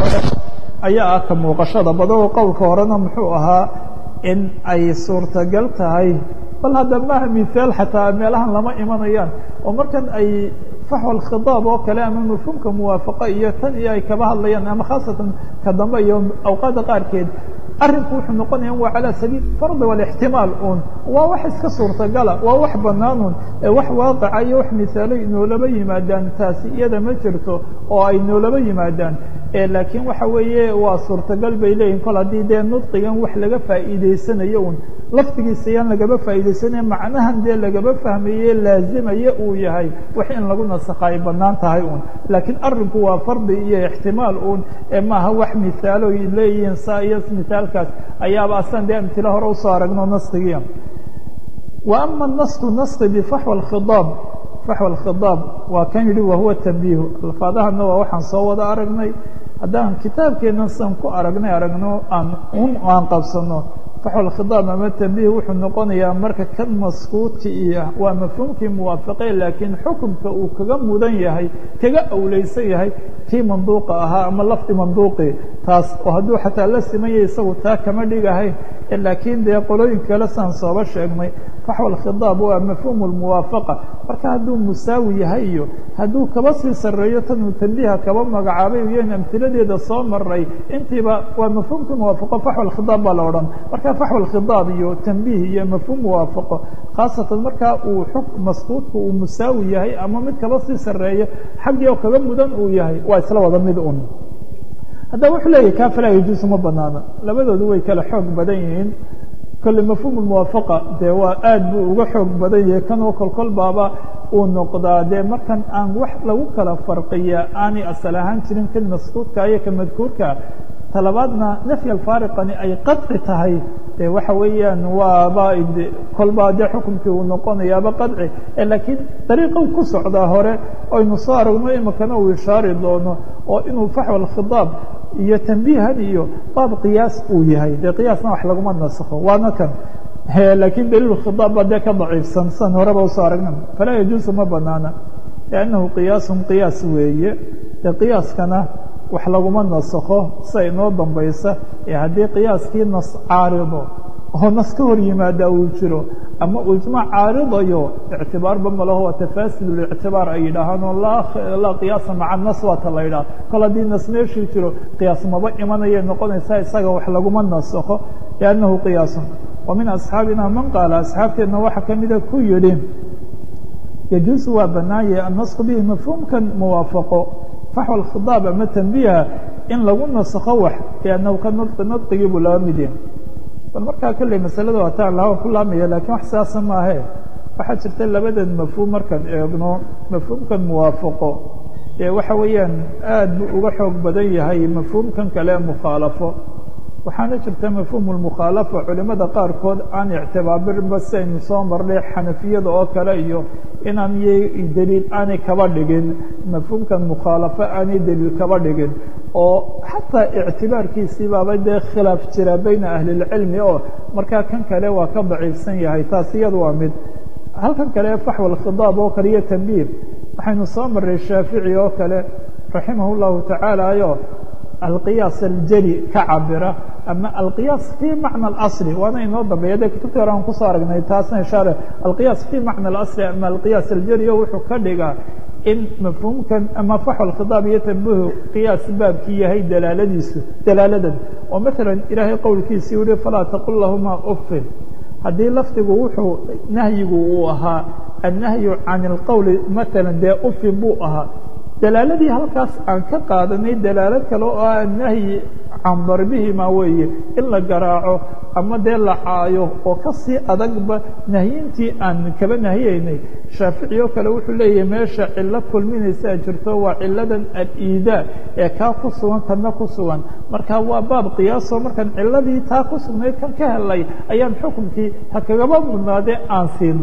hore ayaa ah ka muuqashada badao qowlka horena muxuu ahaa in ay suurtagal tahay bal hadda maha mihaal xataa meelahan lama imanayaan oo markan ay faxwal khidaab oo kale ama mafhuumka muwaafaqo iyo tan iyo ay kaba hadlayaan ama khaasatan ka dambe iyo awqaadda qaarkeed arrinku wuxuu noqonaya waa calى sabiil fardi walاxtimaal un waa wax iska suurtagala waa wax banaan un wax waaqaca iyo wax misaalo inoolaba yimaadaan taasi iyada ma jirto oo ay noolaba yimaadaan laakiin waxa weeye waa suurtagal bay leeyihin kol haddii dee nudqigan wax laga faa'iideysanayo un laftigiisa yaan lagaba faa'iideysanaya macnahan dee lagaba fahmaye laazimaya uu yahay wax in lagu nasakha ay banaan tahay un laakiin arrinku waa fardi iyo ixtimaal un maaha wax misaalo leeyihiin saa iyo misaalkaas ayaaba asan dee amtilo hore usoo aragno naskigia wa ama nasku naski bifaxwa khidaab faxwa alkhidaab waa kan yidhi wahuwa tanbiihu alfaadahana waa waxaan soo wada aragnay haddaan kitaabkeennan san ku aragnay aragno aan un aan qabsano faxwa alkhidaab ama tanbiih wuxuu noqonayaa marka kan maskuuti iyo waa mafhuumkii muwaafaqe laakiin xukumka uu kaga mudan yahay kaga awleysan yahay kii manduuqa ahaa ama lafdi manduuqi taas oo hadduu xataa la simanya isagu taa kama dhigahayn laakiin dee qolooyinka kale saan sooba sheegnay faxwa alkhidaab waa mafhuumu lmuwaafaqa marka hadduu musaawi yahay iyo hadduu kaba sii sarreeyo tanuu tanbiiha kaba magacaabay iyon amhiladeeda soo maray intiiba waa mafhuumkii muwaafaqo faxwa alkhidaab baa la odhan marka faxwa alkhidaab iyo tanbiih iyo mafhuum muwaafaqo khaasatan markaa uu maskuudku uu musaawi yahay ama mid kaba sii sarreeyo xaggii oo kaga mudan uu yahay waa isla wada mid un haddaba wuxuu leeyahy kaa falaa yajuusu ma banaana labadoodu way kala xoog badan yihiin kolle mafhuum muwaafaqa dee waa aad buu uga xoog badan yahay kanoo kolkol baaba uu noqdaa dee markan aan wax lagu kala farqiya aanay asal ahaan jirin kan maskuudka iyo ka madkuurka talabaadna nafyi alfaariqani ay qadci tahay de waxa weeyaan waaba kolbaa dee xukumkii uu noqonayaaba qadci laakiin dariiqou ku socdaa hore aynu soo aragno imikana uu ishaari doono oo inuu faxwa alkhidaab iyo tanbiihan iyo baab qiyaas uu yahay dee qiyaasna wax laguma nasakho waana kan laakiin daliil khidaab baa dee ka daciifsan san horeba usoo aragna falaa yajuusu ma banaana liannahu qiyaasun qiyaas weeye dee qiyaaskana wax laguma nasakho sida inoo dambaysa ee haddii qiyaaskii nas caarido oo nas ka hor yimaada uu jiro ama uu ijmaac caaridayo ictibaarba malaho waa tafaasid lictibaar ay yidhaahaan oo laa qiyaasa maca nas waata la yidhaha kol haddii nas meeshii jiro qiyaas maba imanayay noqonaysaa isaga wax laguma nasakho liannahu qiyaasun wa min asxaabina man qaala asxaabteenna waxaa ka mida ku yidhi yajuusu waa banaanye annasku bihi mafhuumkan muwaafaqo faxwa alkhidaab ama tanbiiha in lagu nasakho wax liannahu ka nudqi nudqigii buu laba mid yahay bal markaa kolley masalada waataan lahawan ku laamaya lakiin wax sidaasa maahe waxaa jirta labadan mafhuum markaan eegno mafhuumkan muwaafaqo ee waxa weeyaan aad buu uga xoog badan yahay mafhuumkan kale mukhaalafo waxaana jirta mafhuum lmukhaalafa culimada qaarkood aan ictibaabirinba si aynu soo marnay xanafiyada oo kale iyo inaan y deliil aanay kaba dhigin mafhuumkan mukhaalafo aanay deliil kaba dhigin oo xataa ictibaarkiisii baaba dee khilaaf jira bayna ahlilcilmi oo markaa kan kale waa ka daciifsan yahay taas iyada waa mid halkan kale faxwa alkhidaab oo kale iyo tanbiih waxaynu soo marray shaafici oo kale raximah llahu tacaala yo alqiyaas aljeli ka cabira ama alqiyaas fii macna alasli waana inoo dambeeya de kutubtii hore aan kusoo aragnay taasna ishaare alqiyaas fii macna alasli ama alqiyaas aljeli o wuxuu ka dhigaa in mafhuumkan ama faxwa alkhidaab iyo tanbihu qiyaas baabkii yahay dalaaladiisu dalaaladan oo maala ilaahay qowlkiisii yihi falaa taqul lahuma ufin haddii lafdigu wuxuu nahyigu uu ahaa annahyu can اlqowli maala dee ufin buu ahaa dalaaladii halkaas aan ka qaadanay dalaalo kale oo ah nahyi can darbihima weeye in la garaaco ama dee la caayo oo kasii adagba nahyintii aan kaba nahiyeynay shaafici oo kale wuxuu leeyahay meesha cilo kulminaysaa jirto waa ciladan aliidaa ee kaa ku sugan kana ku sugan marka waa baab qiyaasoo markaan ciladii taa ku sugnayd kan ka helay ayaan xukunkii ha kagaba mudnaadee aan siinay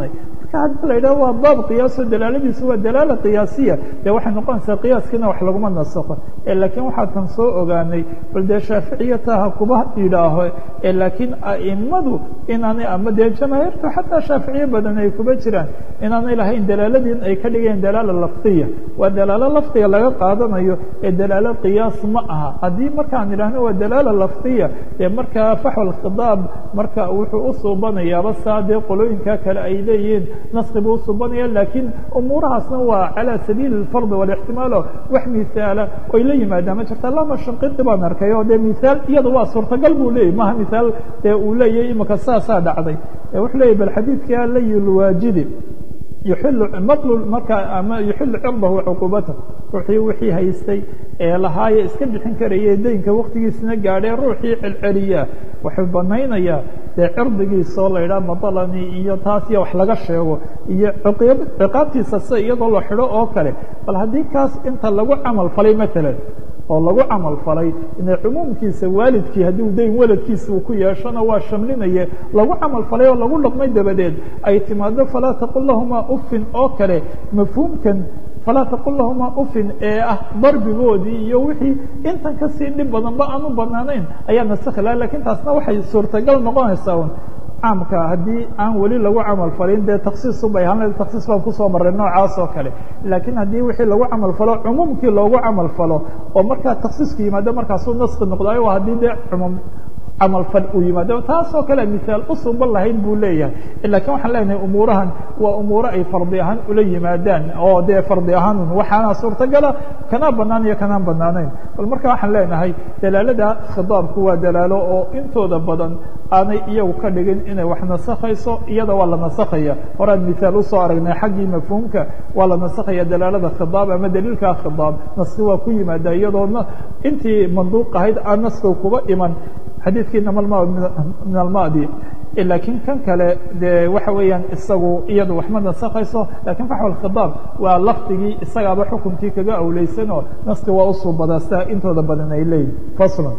marka haddii la yidhaho waa baab qiyaaso dalaaladiisu waa dalaala qiyaasiya dee waxay noqonaysaa qiyaaskiina wax laguma nasakho laakiin waxaa tan soo ogaanay bal dee shaaficiyataha kuba yidhaaho laakiin a'imadu inaanay ama dee jamaahiirtu xataa shaaficiye badan ay kuba jiraan inaanay lahayn dalaaladiin ay ka dhigeen dalaala lafdiya waa dalaalo lafdiga laga qaadanayo ee dalaalo qiyaas ma aha haddii markaan idhaahno waa dalaala lafdiya dee markaa faxwal khidaab marka wuxuu u suubanayaaba saa dee qolooyinka kale ay leeyihiin naski buu usuubanaya laakiin umuurahaasna waa calaa sabiili اlfardi walاxtimaalo wax mihaala oy la yimaadaan ma jirta lama shanqidi baan arkay oo dee mihaal iyada waa suurtagal buu leeyay maha mihaal dee uu leeyahy imika saasaa dhacday wuxuu leeyay bal xadiidka layulwaajidi yuxilu matlu markaa ama yuxilu cirdahu cuquubata ruuxii wixii haystay ee lahaaye iska bixin karaya deynka waktigiisna gaadhee ruuxii celceliya wuxuu banaynayaa dee cirdigiisoo la yidhaha madalani iyo taas iyo wax laga sheego iyo ciqaabtiisa sida iyadoo la xidho oo kale bal haddii kaas inta lagu camal falay maalan oo lagu camal falay ina cumuumkiisa waalidkii haddii dayn waladkiisa uu ku yeeshona waa shamlinaye lagu camal falay oo lagu dhaqmay dabadeed ay timaado falaa taqul lahumaa ufin oo kale mafhuumkan falaa taqul lahumaa ufin ee ah darbigoodii iyo wixii intan kasii dhib badanba aan u banaanayn ayaa nasakhi laha lakin taasna waxay suurtagal noqonaysaa un caamka haddii aan weli lagu camal falin dee taksiisubay ahaan taksiis baan kusoo maray noocaas oo kale laakiin haddii wixii lagu camal falo cumuumkii loogu camal falo oo markaa taksiisku yimaado markaasuu naski noqdayo haddii dee cumuum camal fal uu yimaado taasoo kale misaal u suuban lahayn buu leeyahay lakiin waxaan leenahay umuurahan waa umuuro ay fardi ahaan ula yimaadaan oo dee fardi ahaanun waxaana suurtagala kanaa banaan iyo kanaan banaanayn bal marka waxaan leenahay dalaalada khidaabku waa dalaalo oo intooda badan aanay iyagu ka dhigin inay wax nasakhayso iyada waa la nasakhaya horaan misaal usoo aragnay xaggii mafhuumka waa la nasakhaya dalaalada khidaab ama daliilka khidaab naski waa ku yimaada iyadoo intii manduuq ahayd aan naskiga kuba iman xadiidkii namalma min almadi laakiin kan kale dee waxa weeyaan isagu iyadu waxma nasakhayso lakin faxwa khidaab waa lafdigii isagaaba xukunkii kaga awleysanoo naski waa usuubadaa sida intooda badan ay leeyihin faslan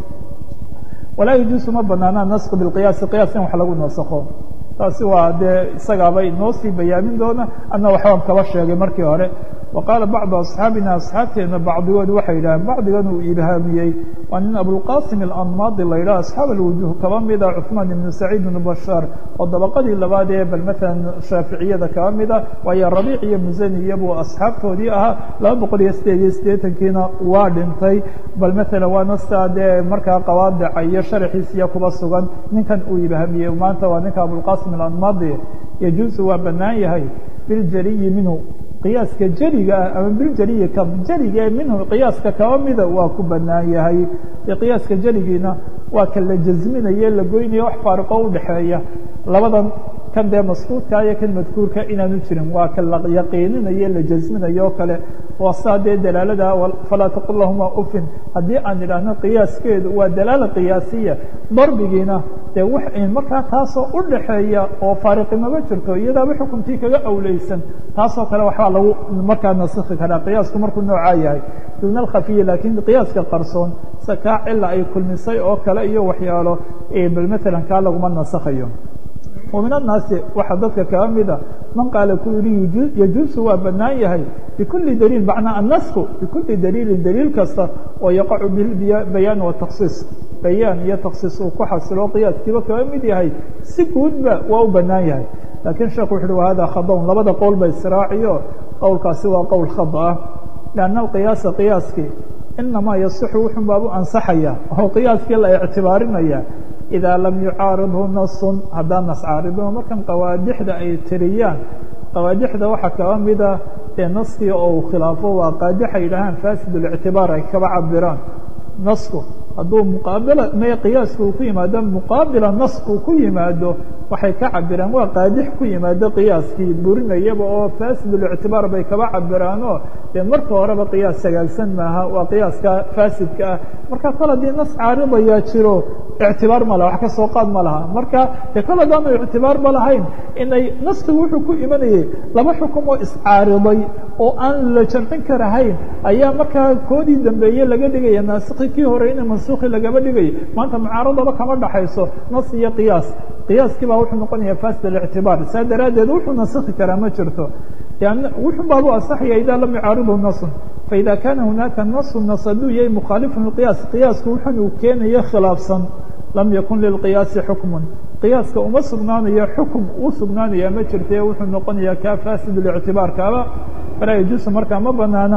walaa yajuusu ma banaanaa nask biqiyaasi qiyaas in wax lagu nasakho taasi waa dee isagaaba inoo sii bayaamin doona adna waxbaan kaba sheegay markii hore وqاaل bعض أصحاaبina أصxaabteena bacdigood waxay yidhaheen bacdigan uu ilhaamiyey waa nin abوlqاsim الأnmاdi la yidhah أصxaab الوujuه kaba mida cثmaan بن سacيid بن bashاr oo dabaqadii labaad ee bal mثala shaaficiyada kaba mida waayo rabiic iyo musani iyabuu asxaabtoodii ahaa laba boqol iyo sideed iyo siddeetankiina waa dhintay bal mثala waa nasta dee markaa qawaadica iyo sharxiisiya kuba sugan ninkan uu ilhaamiyey maanta waa ninka abوlqasim الأnmadi yajuusu waa banaan yahay biljaliyi minhu qiyaaska jeliga ah ama biljeliyi ka jeliga minhu qiyaaska kaba mida waa ku banaan yahay de qiyaaska jeligiina waa ka la jasminaye la goynayo wax faariqo udhexeeya labadan kan dee maskuudka iyo kan madkuurka inaanu jirin waa ka la yaqiininayo la jasminayo o kale waa saa dee dalaalada falaa taqul lahuma ufin haddii aan idhaahno qiyaaskeedu waa dalaala qiyaasiya darbigiina dee wax markaa taasoo udhaxeeya oo faariqimaba jirto iyadaaba xukuntii kaga awleysan taasoo kale waxbaa lagu markaa nasikhi karaa qiyaasku markuu noocaa yahay duna alkhafiya laakiin qiyaaska qarsoon se kaa cila ay kulmisay oo kale iyo waxyaalo bal matalan kaa laguma nasakhayo ومiن الناaسi waxaa dadka kaga mida man qaala ku yihi يجuuز waa banaan yahay بكuلi dليل مaعنaa النسk بكuلi dليiلi dليil kasta oo yaقac بيان وتkصيص bayaan iyo تkصيص uu ku xasilo qiyaaskiiba kaga mid yahay si guudba waa u banaan yahay lakiن sheekh wuxu uhi hada khadون labada qowl ba israaciyo qowlkaasi waa qowl khad ah لأن القiyaaسa qiyaaskii inamaa yaصح wuxun baabu ansaxaya oo qiyaaskii la اعtibaarinaya إذا lm يucaaridhu nas haddaan nas caaridno markan qawaadixda ay tiriyaan qawaadixda waxaa kaba mida ee naskii oo uu khilaafo waa qaadix ay yidhahaan fasid الاctibaar ay kaba cabiraan nasku hadduu muqaabila me qiyaaska uu ku yimaado muqaabila naskuu ku yimaado waxay ka cabiraan waa qaadix ku yimaado qiyaaskii burinayaba oo fasid الاctibaar bay kaba cabiraanoo dee marka horeba qiyaas sagaagsan maaha waa qiyaaska fasidka ah marka kol haddii nas caaridayaa jiro ictibaar ma laha wax ka soo qaad ma laha marka dee kol haddaanu ictibaar ma lahayn inay naskigu wuxuu ku imanayay laba xukum oo iscaariday oo aan la jamcin karahayn ayaa markaa koodii dambeeye laga dhigaya naasikhi kii hore ina mansuukhi lagaba dhigaya maanta mucaaradaba kama dhaxayso nas iyo qiyaas qiyaaskii baa wuxuu noqonaya fasid الاctibaar saa daraaddeed wuxuu nasakhi karaa ma jirto wuxuu baabu asaxaya ida lam yucaaridu nasun faida kana hunaaka nasu nas hadduu yahay mukhaalifun liqiyaas qiyaasku wuxun uu keenayo khilaafsan lam yakun lilqiyaasi xukmun qiyaaska uma sugnaanayo xukum u sugnaanaya ma jirte wuxuu noqonaya kaa fasid اlictibaar kaaba falaa yajuusu markaa ma banaana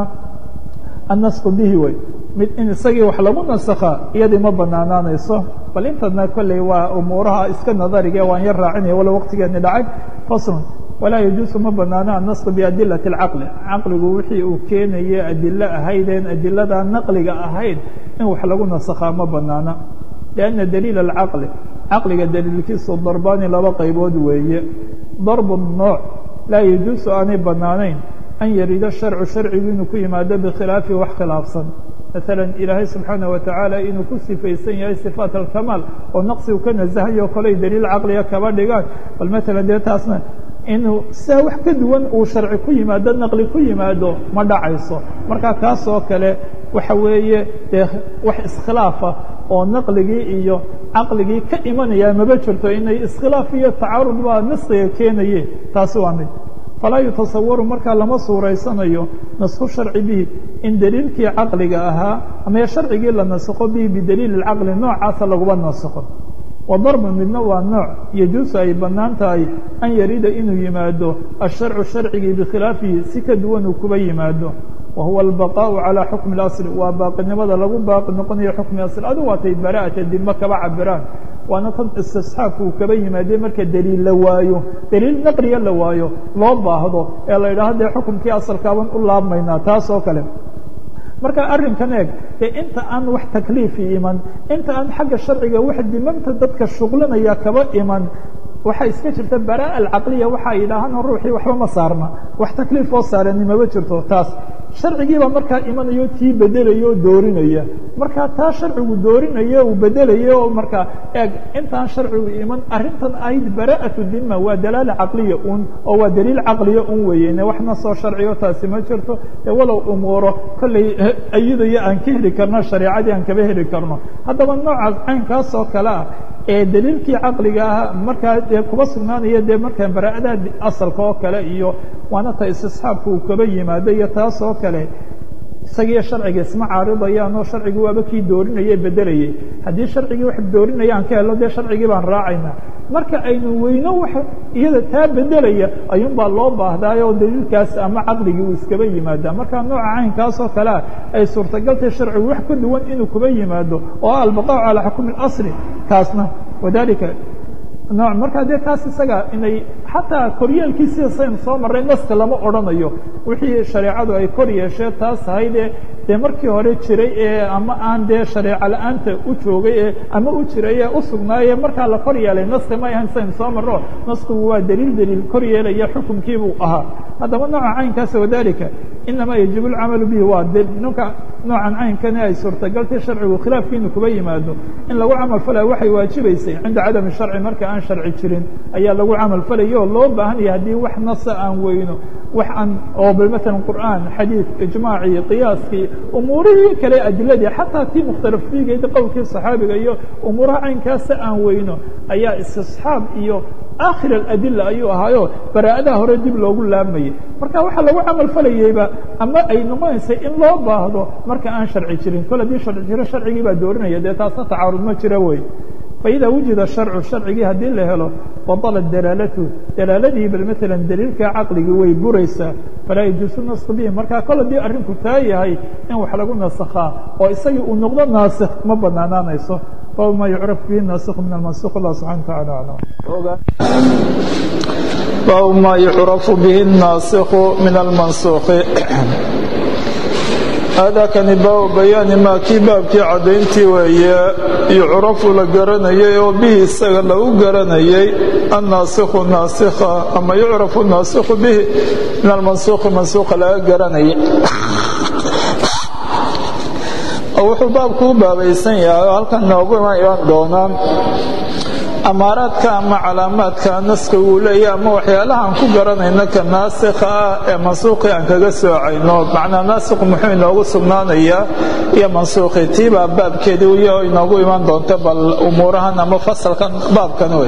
annasku bihi wey mid in isagii wax lagu nasakhaa iyadii ma banaanaanayso bal intadna kolley waa umuuraha iska nadarige waan yar raacinaya walo waqtigeeni dhacay faslun walaa yajuusu ma banaano annasku biadilati اlcaqli caqligu wixii uu keenaye adilo ahaydeen adilada naqliga ahayd in wax lagu nasakhaa ma banaana lianna daliil alcaqli caqliga daliilkiisu darbaani laba qaybood weeye darbu nooc laa yajuusu aanay banaanayn an yarida sharcu sharcigu inuu ku yimaado bikhilaafi wax khilaafsan maala ilaahay subxaanaه watacaala inuu ku sifaysan yahay sifaat alkamaal oo naqsigu ka nasahayo koley daliil caqliga kaba dhigaan bal maala dee taasna inuu sidaa wax ka duwan uu sharci ku yimaado naqli ku yimaado ma dhacayso marka kaas oo kale waxa weeye dee wax iskhilaafa oo naqligii iyo caqligii ka imanaya maba jirto inay iskhilaaf iyo tacaarud baa naskiga keenaye taasi waa mid falaa yutasawaru markaa lama suuraysanayo nasku sharci bihi in daliilkii caqliga ahaa ama sharcigii la nasakho bihi bidaliili اcaqli noocaasa laguma nasakho wa darbu midna waa nooc yajuusu ay bannaan tahay an yarida inuu yimaado asharcu sharcigii bikhilaafihi si ka duwan uu kuba yimaado wa huwa albaqaءu calى xukmi اlasli waa baaqinimada lagu baaqi noqonayo xukmi asl adu waatay bara'ata dima kaba cabiraan waana tan istisxaabku uu kaba yimaadee marka daliil la waayo daliil naqliga la waayo loo baahdo ee la yidhaho dee xukumkii asalkaaban u laabmaynaa taas oo kale marka arrinkan eeg dee inta aan wax takliifi iman inta aan xagga sharciga wax dimanta dadka shuqlinaya kaba iman waxaa iska jirta baraa'a alcaqliya waxaa yidhaahaan ruuxii waxba ma saarna wax takliif oo saarani maba jirto taas sharcigiibaa markaa imanayo tii bedelaya oo doorinaya markaa taa sharcigu doorinaya uu bedelaya oo markaa eeg intaan sharcigu iman arrintan ahayd bara'atu dima waa dalaala caqliya un oo waa daliil caqliya un weeyene waxna soo sharciyo taasi ma jirto ee walow umuuro kolley ayadaya aan ka heli karno shareicadii aan kaba heli karno haddaba noocaas caynkaas oo kale ah ee daliilkii caqliga ah markaa dee kuba sugnaanaya dee markaa bara'adaha asalka oo kale iyo waana ta istisxaabka uu kaba yimaado iyo taas oo kale isagiiyo sharciga isma caaridayaan oo sharcigi waaba kii doorinaya bedelayay haddii sharcigii wax doorinaya aan ka helno dee sharcigii baan raacaynaa marka aynu weyno wax iyada taa bedelaya ayuun baa loo baahdaayoo daliilkaas ama caqligii uu iskaba yimaada marka nooca caynkaas oo kale ah ay suurtagaltay sharcigu wax ka duwan inuu kuba yimaado oo ah albaqaaءu calaa xukmi اlasli kaasna wadalika nooc markaa dee taas isaga inay xataa koryeelkii sida saynu soo marray naska lama odhanayo wixii shareecadu ay kor yeeshee taas ahaydee dee markii hore jiray ee ama aan dee shareeco la-aanta u joogay ee ama u jiray ee u sugnaaye markaa la kor yeelay naska ma ahayn saynu soo marro naskigu waa daliil daliil kor yeelaya xukumkii buu ahaa haddaba nooca caynkaasa wadalika inamaa yajibu اlcamalu bihi waa de nka noocan caynkani ay suurtagaltay sharcigu khilaafkiinu kuba yimaado in lagu camal falaya waxay waajibaysay cinda cadami sharci marka aan sharci jirin ayaa lagu camal falaya oo loo baahan yahay haddii wax nasa aan weyno wax aan oo bal maala qur'aan xadiid ijmaacii qiyaaskii umuurihii kale adiladii xataa tii mukhtalaf fiigeeda qowlkii saxaabiga iyo umuuraha caynkaasa aan weyno ayaa istisxaab iyo akhir aladila ayuu ahaayo baraa'adaha hore dib loogu laamayay marka waxaa lagu camal falayeyba ama ay noqonaysay in loo baahdo marka aan sharci jirin kol haddii sharci jiro sharcigii baa doorinaya dee taasna tacaarud ma jira wey faإida wujida sharcu sharcigii haddii la helo baطalat dalaalatu dalaaladii bal maala daliilka caqligii way buraysaa falaa yajuusu nasku bihi marka kol haddii arrinku taa yahay in wax lagu nasakhaa oo isagii uu noqdo naasikh ma banaanaanayso bab ma yucraf bihi naasikhu min almansukh allah subxana wataعala aclam bab ma yucrafu bihi الnaasikhu min almansukhi aadaakani baabu bayaani maa kii baabkii caddayntii weeye yucrafu la garanayay oo bihi isaga lagu garanayay annaasikhu naasikha ama yucrafu naasikhu bihi min almansuukhi mansuukha laga garanayay wuxuu baabku u baabaysan yahay oo halkan noogu iman doonaa amaaraadka ama calaamaadka naska uu leeyahy ama waxyaalahaan ku garanayna ka naasikha ah ee mansuuqii aan kaga soocayno macnaa naasiku muxuu inoogu sugnaanayaa iyo mansuuqi tiibaa baabkeedii uyo inoogu iman doonta bal umuurahan ama fasalkan baabkan wey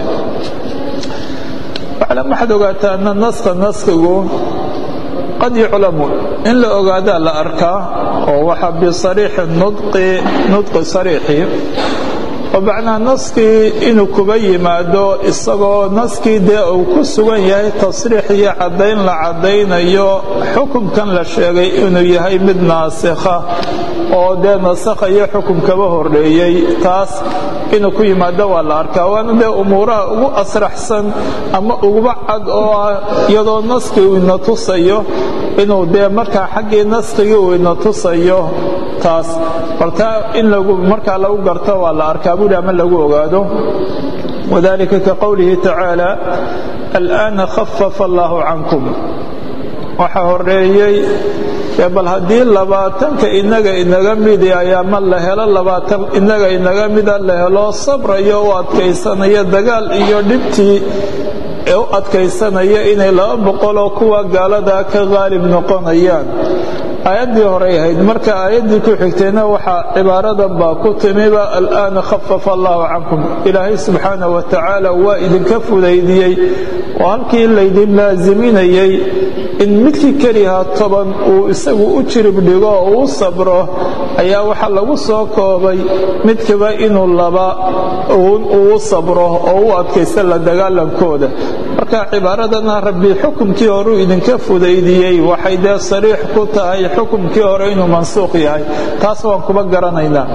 waclam waxaad ogaataa ana naska naskigu qad yuclamu in la ogaadaa la arkaa oo waxa bisariixi nudqi nudqi sariixi oo macnaa naskii inuu kuba yimaado isagoo naskii dee uu ku sugan yahay tasriix iyo caddayn la caddaynayo xukumkan la sheegay inuu yahay mid naasikha oo dee nasakha iyo xukum kaba horreeyey taas inuu ku yimaado waa la arkaa waana dee umuuraha ugu asraxsan ama uguba cad oo ah iyadoo naskii uu ina tusayo inuu dee markaa xaggii naskigii uu ina tusayo taas baltaa in markaa lagu garto waa la arkaa buuri ama lagu ogaado wadalika ka qowlihi tacaala alآana khafafa allahu cankum waxaa horeeyey bal haddii labaatanka inaga inaga midi ayaama la helo labaatan inaga inaga mida la helo sabrayo u adkaysanaya dagaal iyo dhibtii ee u adkaysanaya inay laba boqoloo kuwa gaaladaa ka qaalib noqonayaan aayaddii horey ahayd marka aayaddii ku xigtayna waxaa cibaaradan baa ku timiba al'aana khafafa allahu cankum ilaahay subxaanah wa tacaala waa idinka fudaydiyey oo halkii laydin laasiminayey in midkii kelihaa toban uu isagu u jirib dhigo oo uu sabro ayaa waxaa lagu soo koobay midkiba inuu laba uu sabro oo u adkaysta la dagaalankooda marka cibaaradana rabbi xukumkii horeu idinka fudaydiyey waxay dee sariix ku tahay xukumkii hore inuu mansuuq yahay taas waan kuba garanaynaa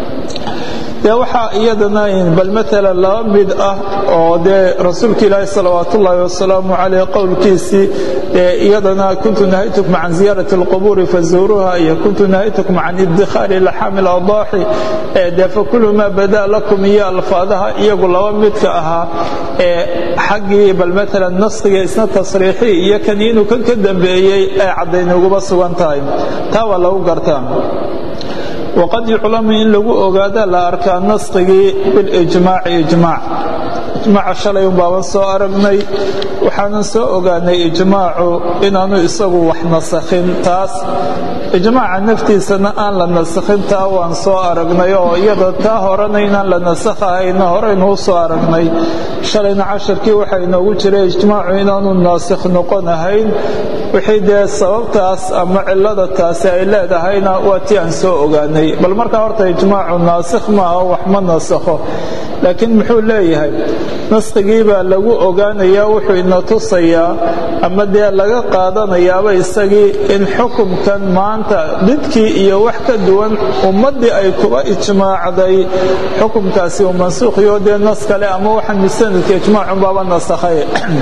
dee waxaa iyadana bal maalan laba mid ah oo dee rasuulka ilaahi salawaat ullaahi wasalaamu caleyh qowlkiisii dee iyadana kuntu nahaytukum can ziyaarati alqubuuri fazuuruuha iyo kuntu nahaytukum can iddikhaari laxaami aladaaxi dee fakulu maa bada lakum iyo alfaadaha iyagu laba midka ahaa ee xaggii bal maalan naskiga isna tasriixi iyo kan inuu kan ka dambeeyey ee caddaynuguma sugan tahay taa waa lagu gartaa waqad yuclamu in lagu ogaada la arkaa naskigii bilijmaaci ijmaac ijmaaca shalay un baaban soo aragnay waxaanan soo ogaanay ijmaacu inaanu isagu wax nasakhin taas ijmaaca naftiisana aan la nasakhin taa waan soo aragnay oo iyada taa horena inaan la nasakhahayna horeynuu soo aragnay shalayna casharkii waxaa inoogu jiray ijmaacu inaanu naasikh noqonahayn wixii dee sababtaas ama cillada taasi ay leedahayna waa tii aan soo ogaanay bal markaa horta ijmaacu naasikh maaha wax ma nasakho laakiin muxuu leeyahay naskigii baa lagu ogaanayaa wuxuu ina tusayaa ama dee laga qaadanayaaba isagii in xukumkan maanta didkii iyo wax ka duwan ummaddii ay kuba ijmaacday xukumkaasi uu mansuukhyo dee nas kale ama waxaan musanadka ijmaacunbaaba nasakhay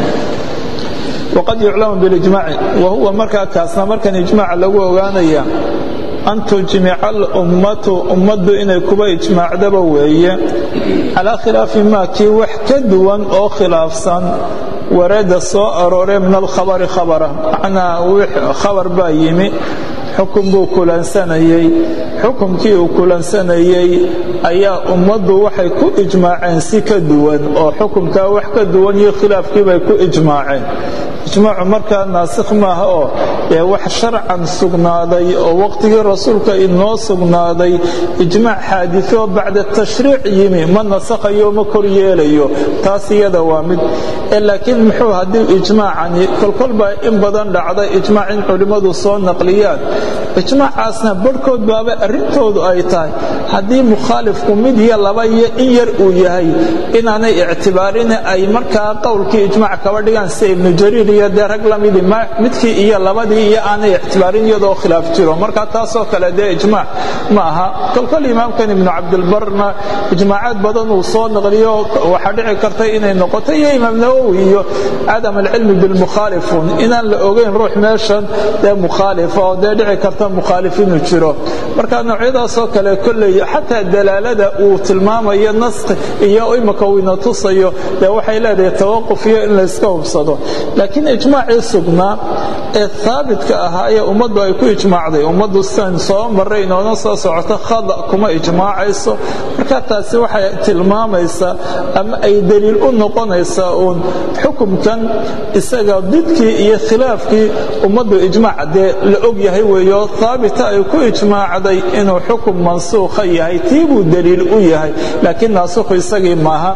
waqad yuclamu bilijmaaci wa huwa markaa kaasna markan ijmaaca lagu ogaanaya an tujmica alummatu ummaddu inay kuba ijmaacdaba weeye calaa khilaafi maa kii wax ka duwan oo khilaafsan warada soo arooree min alkhabari khabara macnaa khabar baa yimi xukun buu kulansanayey xukumkii uu kulansanayey ayaa ummaddu waxay ku ijmaaceen si ka duwan oo xukumkaa wax ka duwan iyo khilaafkiibay ku ijmaaceen ijmaacu markaa naasikh maaha oo ee wax sharcan sugnaaday oo waqtigii rasuulka inoo sugnaaday ijmaac xaaditoo bacda tashriic yimi ma nasakhayo ma kor yeelayo taas iyada waa mid laakiin muxuu haddii ijmaacani kolkol baa in badan dhacda ijmaac in culimmadu soo naqliyaan ijmaacaasna barhkood baaba arrintoodu ay tahay haddii mukhaalifku mid iyo laba iyo in yar uu yahay inaanay ictibaarin ay markaa qowlkii ijmaac kaba dhigaan sida ibnu jariir iyo dee rag lamidii midkii iyo labadii iyo aanay ictibaarin iyadoo khilaaf jiro marka taasoo kale dee ijmaac ma aha kolkol imaamkan ibnu cabdilbarna ijmaacaad badan uu soo naqliyo waxaa dhici karta inay noqoto iyo imaam nawowi iyo cadam alcilmi bilmukhaalifun inaan la ogeyn ruux meeshan dee mukhaalifa oo dee dhici karta mukhaalif inuu jiro marka noocyadaasoo kale kolley xataa dalaalada uu tilmaamayo naskhi iyo imaka uu ina tusayo dee waxay leedahay tawaquf iyo in layska hubsado laakiin ijmaacii sugnaa ee haabitka ahaa ee ummaddu ay ku ijmaacday ummaddu san soo maray inoona soo socoto khada kuma ijmaacayso marka taasi waxay tilmaamaysaa ama ay daliil u noqonaysaa uun xukumkan isaga didkii iyo khilaafkii ummaddu ijmaac dee la og yahay weeyo haabita ay ku ijmaacday inuu xukum mansuukha yahay tii buu daliil u yahay laakiin naasukhu isagii maaha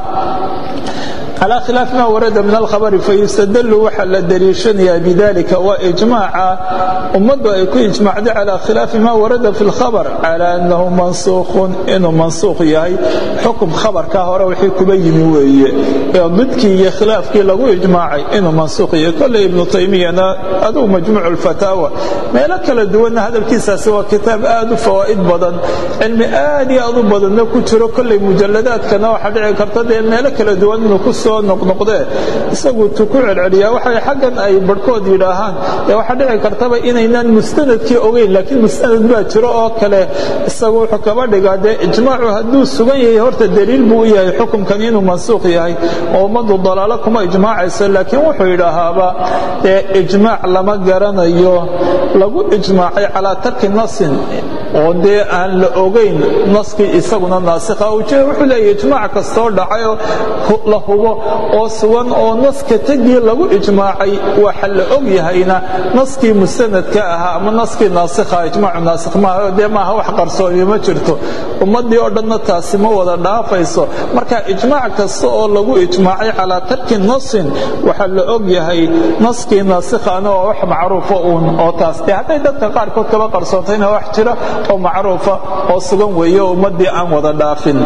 calى khilaaf ma warada min alkhabari fayustadlu waxaa la daliishanayaa bidalika waa ijmaaca ummaddu ay ku ijmaacday calى khilaafi ma warada fi اlkhabr calى anahu mansuukhun inuu mansuukh yahay xukum khabarka hore wixii kuba yimi weeye ee didkii iyo khilaafkii lagu ijmaacay inuu mansuukh yahay kolley ibnu taymiyana adugu majmuuc اlfataawa meelo kala duwanna hadalkiisaasi waa kitaab aad u fawaa'id badan cilmi aad iyo aad u badanna ku jiro kolley mujaladaadkana waxaa dhici karta dee meelo kala duwan inuu ku soo noqnoqdee isagu tu ku celceliyaa waxay xaggan ay barhkood yidhaahaan dee waxaa dhici kartaba inaynaan mustanadkii ogeyn laakiin mustanad baa jiro oo kale isagu wuxuu kaba dhigaa dee ijmaacu hadduu sugan yahay horta daliil buu u yahay xukumkan inuu mansuuq yahay oo ummaddu dalaalo kuma ijmaacayso laakiin wuxuu yidhaahaaba dee ijmaac lama garanayo lagu ijmaacay calaa tarki nasin oo dee aan la ogayn naskii isaguna naasikha ujeeda wuxuu leeyahy ijmaac kastoo dhacayoo la hubo oo sugan oo naska tegii lagu ijmaacay waxa la og yahayna naskii musanadka ahaa ama naskii naasikha ijmaacu naasikh maaha dee maaha wax qarsooni ma jirto ummaddii oo dhanna taasi ma wada dhaafayso marka ijmaac kasta oo lagu ijmaacay calaa tarki nasin waxaa la og yahay naskii naasikhana waa wax macruufa uun oo taas dee hadday dadka qaarkood kaba qarsoontayna wax jira oo macruufa oo sugan weeye oo ummaddii aan wada dhaafin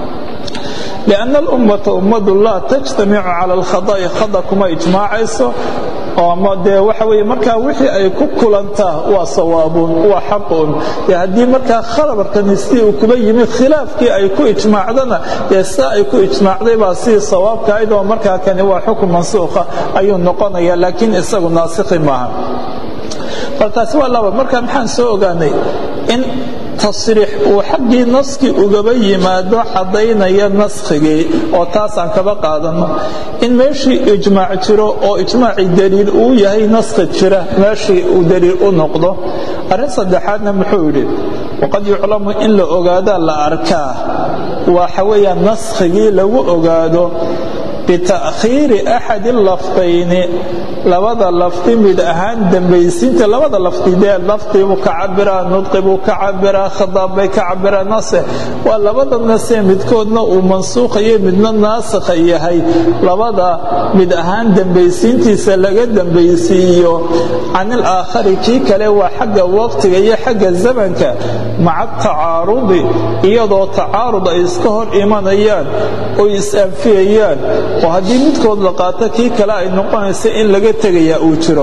لأن الأمة ummadu laa تجتamicu calى الkhadaءi khada kuma ijmaacayso ama dee waxa weeye markaa wixii ay ku kulantaa waa sawaabun waa xaqun dee haddii markaa khalabarkani sidii uu kuba yimid khilaafkii ay ku ijmaacdana dee saa ay ku ijmaacday baa sidii sawaabka ayd oo markaa kani waa xukun mansuukha ayuu noqonaya laakiin isagu naasikhi maaha bal taasi waa laba marka maxaan soo ogaanay in tasriix uu xaggii naskii ugaba yimaado caddaynaya naskhigii oo taasaan kaba qaadanno in meeshii ijmaac jiro oo ijmaacii daliil uu yahay naskhi jira meeshii uu daliil u noqdo arrin saddexaadna muxuu yidhi waqad yuclamu in la ogaadaa la arkaa waxa weeyaan naskhigii lagu ogaado bita'khiiri axadi lafdayni labada lafdi mid ahaan dambaysiinta labada lafdi dee lafdi buu ka cabiraa nudqi buu ka cabiraa khadaab bay ka cabiraa nase waa labada nase midkoodna uu mansuukhayo midna naasikha yahay labada mid ahaan dambaysiintiisa laga dambaysiiyo can ilaakhari kii kale waa xagga waqtiga iyo xagga zamanka maca tacaarudi iyadoo tacaarud ay iska hor imanayaan oy is-anfiyayaan oo haddii midkood la qaato kii kale ay noqonaysa in laga tegayaa uu jiro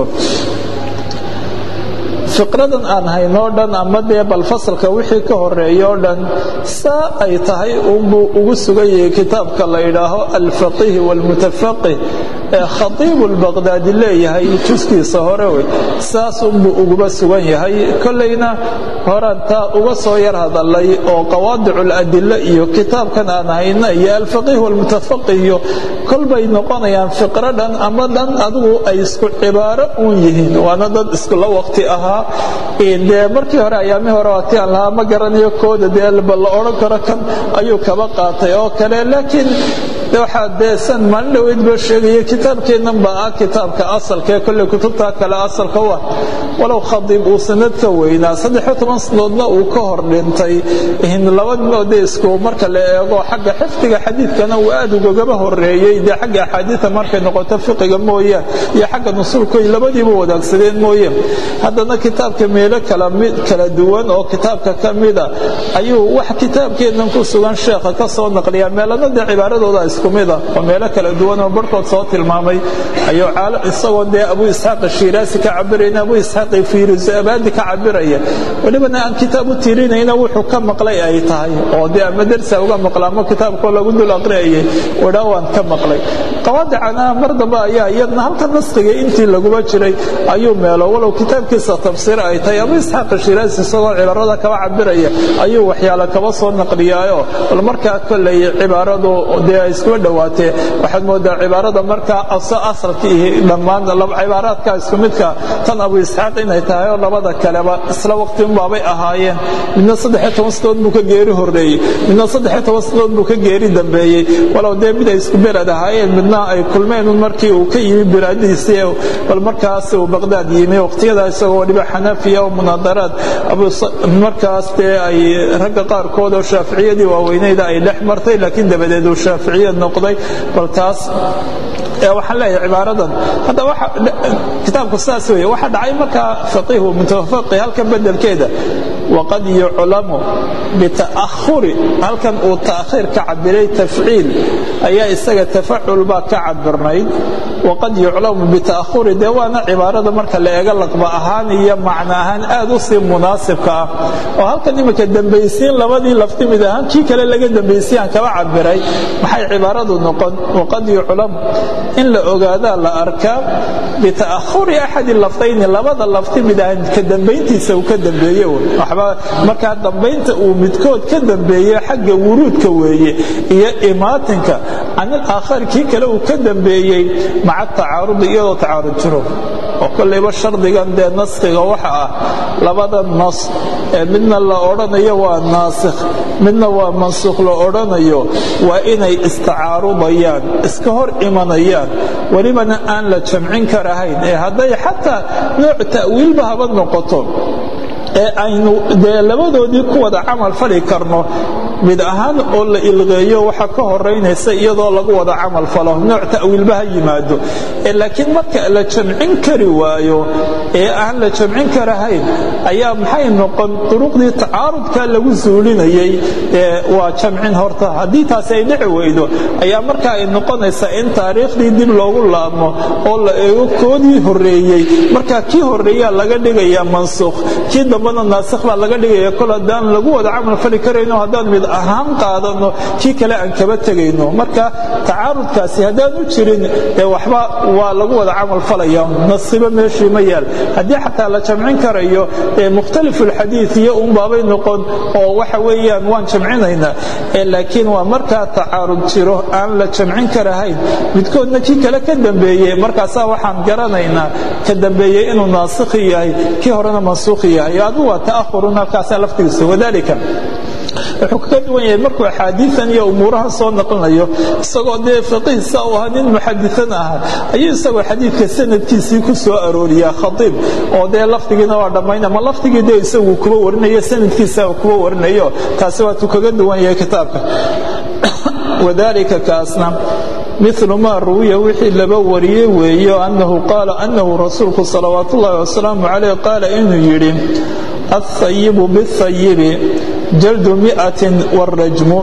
fiqradan aan haynoo dhan ama dee bal fasalka wixii ka horeeya oo dhan saa ay tahay unbuu ugu sugan yahay kitaabka la yidhaaho alfaqiih waalmutafaqih ee khatiibu lbaqdaadi leeyahay juskiisa hore wey saas unbuu uguba sugan yahay kollayna horaan taa uga soo yar hadalay oo qawaadicu ladila iyo kitaabkan aan hayna iyo alfaqiih waalmutafaqih iyo kolbay noqonayaan fiqro dhan ama dhan adigu ay isku cibaaro uun yihiin waana dad iskula waqti ahaa dee markii hore ayaamii hore waati aan lahaa ma garanayo kooda dee ba la odhan karo kan ayuu kaba qaatay oo kale laakiin waxaa dee san maalin dhaweyd baa sheegaya kitaabkeennan baa ah kitaabka asalkaee kolley kutubtaa kale asalka wa walow khadiib uu sanad ka weynaa saddexiyo toban sanadoodna uu ka hor dhintay laba moode isku marka la eego xagga xifdiga xadiidkana uu aad ugagaba horeeyey dee xagga axaadiida markay noqoto fiqiga mooye iyo xagga nusuulkoy labadiiba wadaagsadeen mooye haddana kitaabka meelo kala duwan oo kitaabka ka mida ayuu wax kitaabkeennan ku sugan sheekha ka soo naqliyaa meelana dee cibaaradooda isku mida oo meelo kala duwan oo barhkood soo tilmaamay ayuu isagoo dee abu isxaaq shiiraasi ka cabirayna abu isxaaq firusabaadi ka cabiraya welibana aan kitaab u tirinayna wuxuu ka maqlay ay tahay oo dee ama dersa uga maqla ama kitaabkoo lagu dul aqriyayay wadhaa waan ka maqlay qawaadicana mar dambe ayaa iyadna halka naskiga intii laguba jiray ayuu meelo walow kitaabkiisa tafsiir ay tahay abu isxaaq shiraasi isagoo cibaarada kaba cabiraya ayuu waxyaale kaba soo naqliyaayo bal markaa kolley cibaaradu dee ay iskuba dhowaatee waxaad moodaa cibaarada markaa asalkii dhammaan cibaaraadka isku midka tan abu isxaaq inay tahay oo labada kaleba isla waqti unbaabay ahaayeen midna saddexiyo toban sanadood buu ka geeri horreeyey midna saddexiyo toban sanadood buu ka geeri dambeeyey walow dee mid ay isku beled ahaayeen midna ay kulmeen un markii uu ka yimi bilaadiisii bal markaas uu baqdaad yimi waqtiyada isagoo waliba xanafiya oo munaadaraad markaas dee ay ragga qaarkood oo shaaficiyadii waaweyneyda ay dhex martay laakiin dabadeed uu shaaficiyad noqday bal taas waxaan leeyahay cibaaradan hadda kitaabku saas weeye waxa dhacay markaa faqiihu mutawafaqi halkan bedelkeeda waqad yuclamu bita'ahuri halkan uu ta'khiir ka cabiray tafciil ayaa isaga tafacul baa ka cabirnayd waqad yuclamu bita'ahuri dee waana cibaarada marka la eega laqba ahaan iyo macno ahaan aad u sii munaasibka ah oo halkan imika dembaysiin labadii lafti mid ahaan kii kale laga dembaysiiyaan kaba cabiray maxay cibaaradu noqon waqad yuclamu in la ogaadaa la arkaa bita'ahuri axadi laftayni labada lafti mid ahaan ka dambayntiisa uu ka dambeeye waxba markaa dambaynta uu midkood ka dambeeye xagga wuruudka weeye iyo imaatinka canil aakhar kii kale uu ka dambeeyey maca tacaarudi iyadoo tacaarud jiro oo kollayba shardigan dee naskhiga waxa ah labada nas ee midna la odhanayo waa naasikh midna waa mansuukh la odhanayo waa inay istacaarudayaan iska hor imanayaan welibana aan la jamcin karahayn ee hadday xataa nooc ta'wiilba haba noqoto ee aynu dee labadoodii ku wada camal fali karno mid ahaan oo la ilqeeyo waxa ka horaynaysa iyadoo lagu wada camal falo nooc ta'wiilba ha yimaado laakiin marka la jamcin kari waayo ee aan la jamcin karahayn ayaa maxay noqon duruqdii tacaarudka lagu suulinayay waa jamcin horta haddii taasi ay dhici weydo ayaa marka ay noqonaysaa in taariikhdii dib loogu laabmo oo la eego koodii horeeyey marka kii horeeyaa laga dhigaya mansuukh kii dambena naasikh baa laga dhigaya kol haddaan lagu wada camal fali karayno haddaan mid ahaan qaadano kii kale aan kaba tegayno marka tacaarudkaasi haddaan u jirin ee waxba waa lagu wada camal falaya nasibo meeshii ma yaal haddii xataa la jamcin karayo mukhtalifu lxadiid iyo unbaabay noqon oo waxa weeyaan waan jamcinaynaa laakiin waa markaa tacaarud jiro aan la jamcin karahayn midkoodna kii kale ka dambeeye markaasaa waxaan garanaynaa ka dambeeyey inuu naasikhi yahay kii horena mansuukhi yahay adigu waa ta'ahurun halkaasaa laftigiisa wadalika wuxuu kaga duwan yahay markuu axaadiian iyo umuurahan soo naqlinayo isagoo dee faqiihsa u ahaa nin muxadian ahaa ayuu isagoo xadiidka sanadkiisii ku soo arooriyaa khaiib oo dee lafdigiina waa dhammayn ama lafdigii dee isagu kuba warinayo sanadkiisa kuba warinayo taasi waatuu kaga duwan yahay kitaabka wadalika kaasna milu maa ruwiya wixii laba wariyey weeyo anahu qaala anahu rasuulku salawaat ullahi wasalaamu calayh qaala inuu yidhi aلhayibu bاhayibi jaldu miatin wاrajmu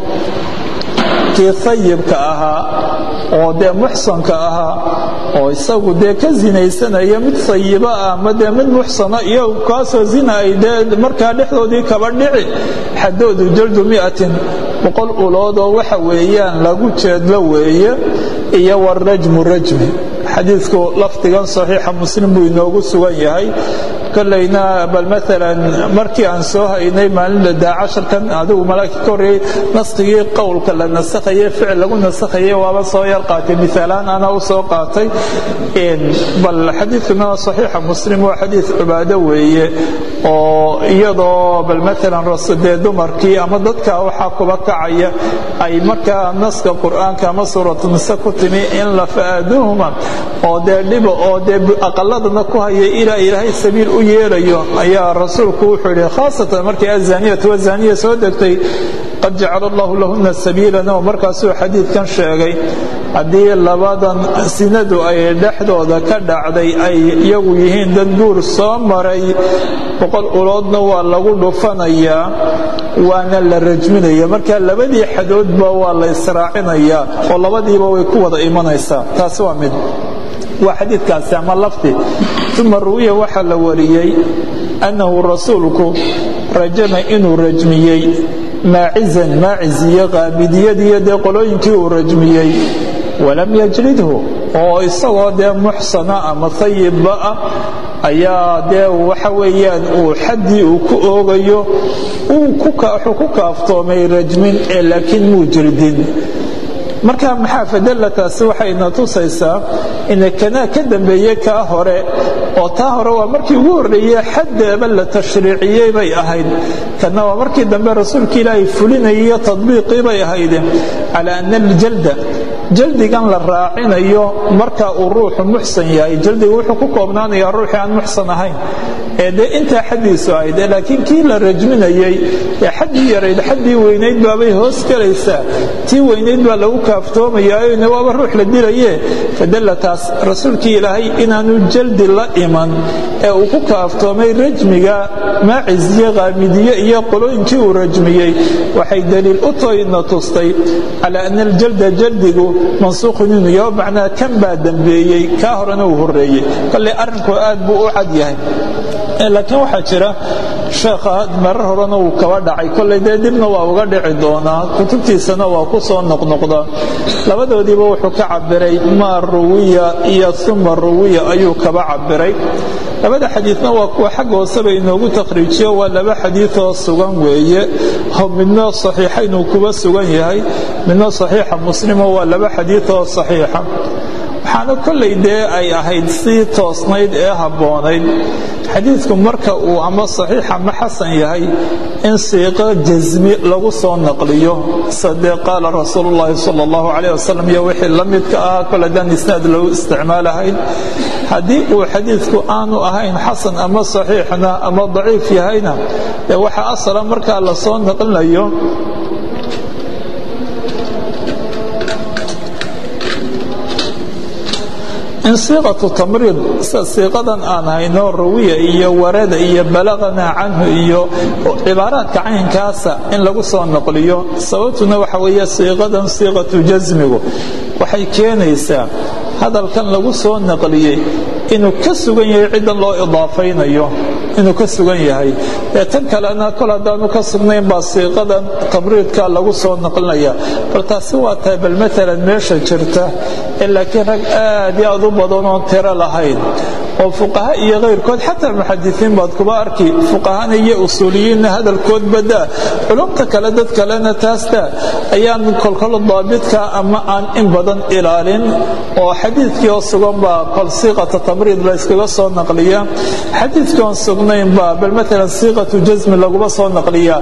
kii hayibka ahaa oo dee muxsanka ahaa oo isagu dee ka zinaysanaya mid hayiba ah ama dee mid muxsana iyo kaasoo zina ay dee markaa dhexdoodii kaba dhici xadoodu jaldu miatin boqol uloodoo waxa weeyaan lagu jeedlo weeye iyo warajmu rajmi xadiidku lafdigan saxiixa muslim buu inoogu sugan yahay kolayna bal maalan markii aan soo haynay maalinla daa casharkan adigu malaa'igta ka horreeyey naskigii qowlka la nasakhaye ficil lagu nasakhaye waaba soo yar qaatay misaalaan ana u soo qaatay bal xadiidkuna saxiixa muslim waa xadiid cibaado weeye oo iyadoo bal maalan dee dumarkii ama dadka waxaa kuba kacaya ay markaa naska qur'aanka ama suuratu nise ku timi in la fa'aaduhuma oo dee dhiba oo dee aqaladana ku haya ilaa ilaahay sabiil u yeelayo ayaa rasuulku wuxuu yidhi khaasatan markii azaniyatu wazaniya soo degtay qad jacala allahu lahuna sabiilan oo markaasuu xadiidkan sheegay haddii labadan sinadu ay dhexdooda ka dhacday ay iyagu yihiin dad guur soo maray boqol uloodna waa lagu dhufanayaa waana la rajminaya marka labadii xadoodba waa la israacinayaa oo labadiiba way ku wada imanaysaa taasi waa mid waa xadiidkaasi ama lafdi uma ruwiya waxaa la wariyey annahu rasuulku rajama inuu rajmiyey maacizan maaciz iyo qaamidiyadiiyo dee qolooyinkii uu rajmiyey walam yajridhu oo isagoo dee muxsana ama hayibba ah ayaa dee waxa weeyaan uu xaddii uu ku oogayo wuxuu ku kaaftoomay rajmin ee laakiin muu jirdin marka maxaa fadalla taasi waxayna tusaysaa ina kanaa ka dambeeye kaa hore oo taa hore waa markii ugu horreeye xaddeeba la tashriiciyey bay ahayd kana waa markii dambe rasuulka ilaahay fulinayaiyo tadbiiqii bay ahayd calaa ana aljalda jaldigan la raacinayo marka uu ruuxu muxsan yahay jaldigu wuxuu ku koobnaanayaa ruuxii aan muxsan ahayn ee dee intaa xaddiisu ahayd laakiin kii la rajminayey ee xaddii yarayd xaddii weynayd baabay hoos gelaysaa tii weynayd baa lagu kaaftoomayaayoyna waaba ruux la dilaye fadalla taas rasuulkii ilaahay inaanu jaldi la iman ee uu ku kaaftoomay rajmiga maaciziye qaamidiye iyo qolooyinkii uu rajmiyey waxay daliil u toyna tustay calaa ana aljalda jaldigu mansuukhun inuu yaho macnaa kan baa dembeeyey kaa horena uu horreeyey kolley arrinku aad buu u cad yahay laakiin waxaa jira sheekha marar horena uu kaba dhacay kolley dee dibna waa uga dhici doonaa kutubtiisana waa ku soo noqnoqdaa labadoodiiba wuxuu ka cabiray maa ruwiya iyo uma ruwiya ayuu kaba cabiray labada xadiidna waa kuwa xagga hooseba inoogu takhriijiyo waa laba xadiidoo sugan weeye midna saxiixa inuu kuba sugan yahay midna saxiixa muslimo waa laba xadiidoo saxiixa waxaana kolley dee ay ahayd sii toosnayd ee habboonayd xadiidku marka uu ama saxiix ama xasan yahay in siiqo jasmi lagu soo naqliyo sadee qaala rasuulu llaahi sala allahu calayh wasalam iyo wixii la midka ahaa kol haddaan isnaad lagu isticmaalahayn haddii uu xadiidku aanu ahayn xasan ama saxiixna ama daciif yahayna dee waxaa asala markaa la soo naqlinayo in siiqatu tamriid sida siiqadan aan hayno rawiya iyo warada iyo balaqana canhu iyo cibaaraadka caynkaasa in lagu soo naqliyo sababtuna waxa weeye siiqadan siiqatu jasmigu waxay keenaysaa hadalkan lagu soo naqliyey inuu ka sugan yahay ciddan loo idaafaynayo inuu ka sugan yahay ee tan kalena kol haddaanu ka sugnayn baa siiqadan tamriidka lagu soo naqlinaya bal taasi waa tahay bal maalan meesha jirta ee laakiin rag aad iyo aad u badan oon tiro lahayn oo fuqaha iyo kayrkood xataa muxadisiin baad kuba arki fuqahana iyo usuuliyiinna hadalkood badaa culumta kale dad kalena taastaa ayaan kolkol daabidka ama aan in badan ilaalin oo xadiidkii oo sugan baa kol siiqata tamriid la yskaga soo naqliya xadiidkii oon sugnayn baa bal maalan siiqatu jasmi laguma soo naqliya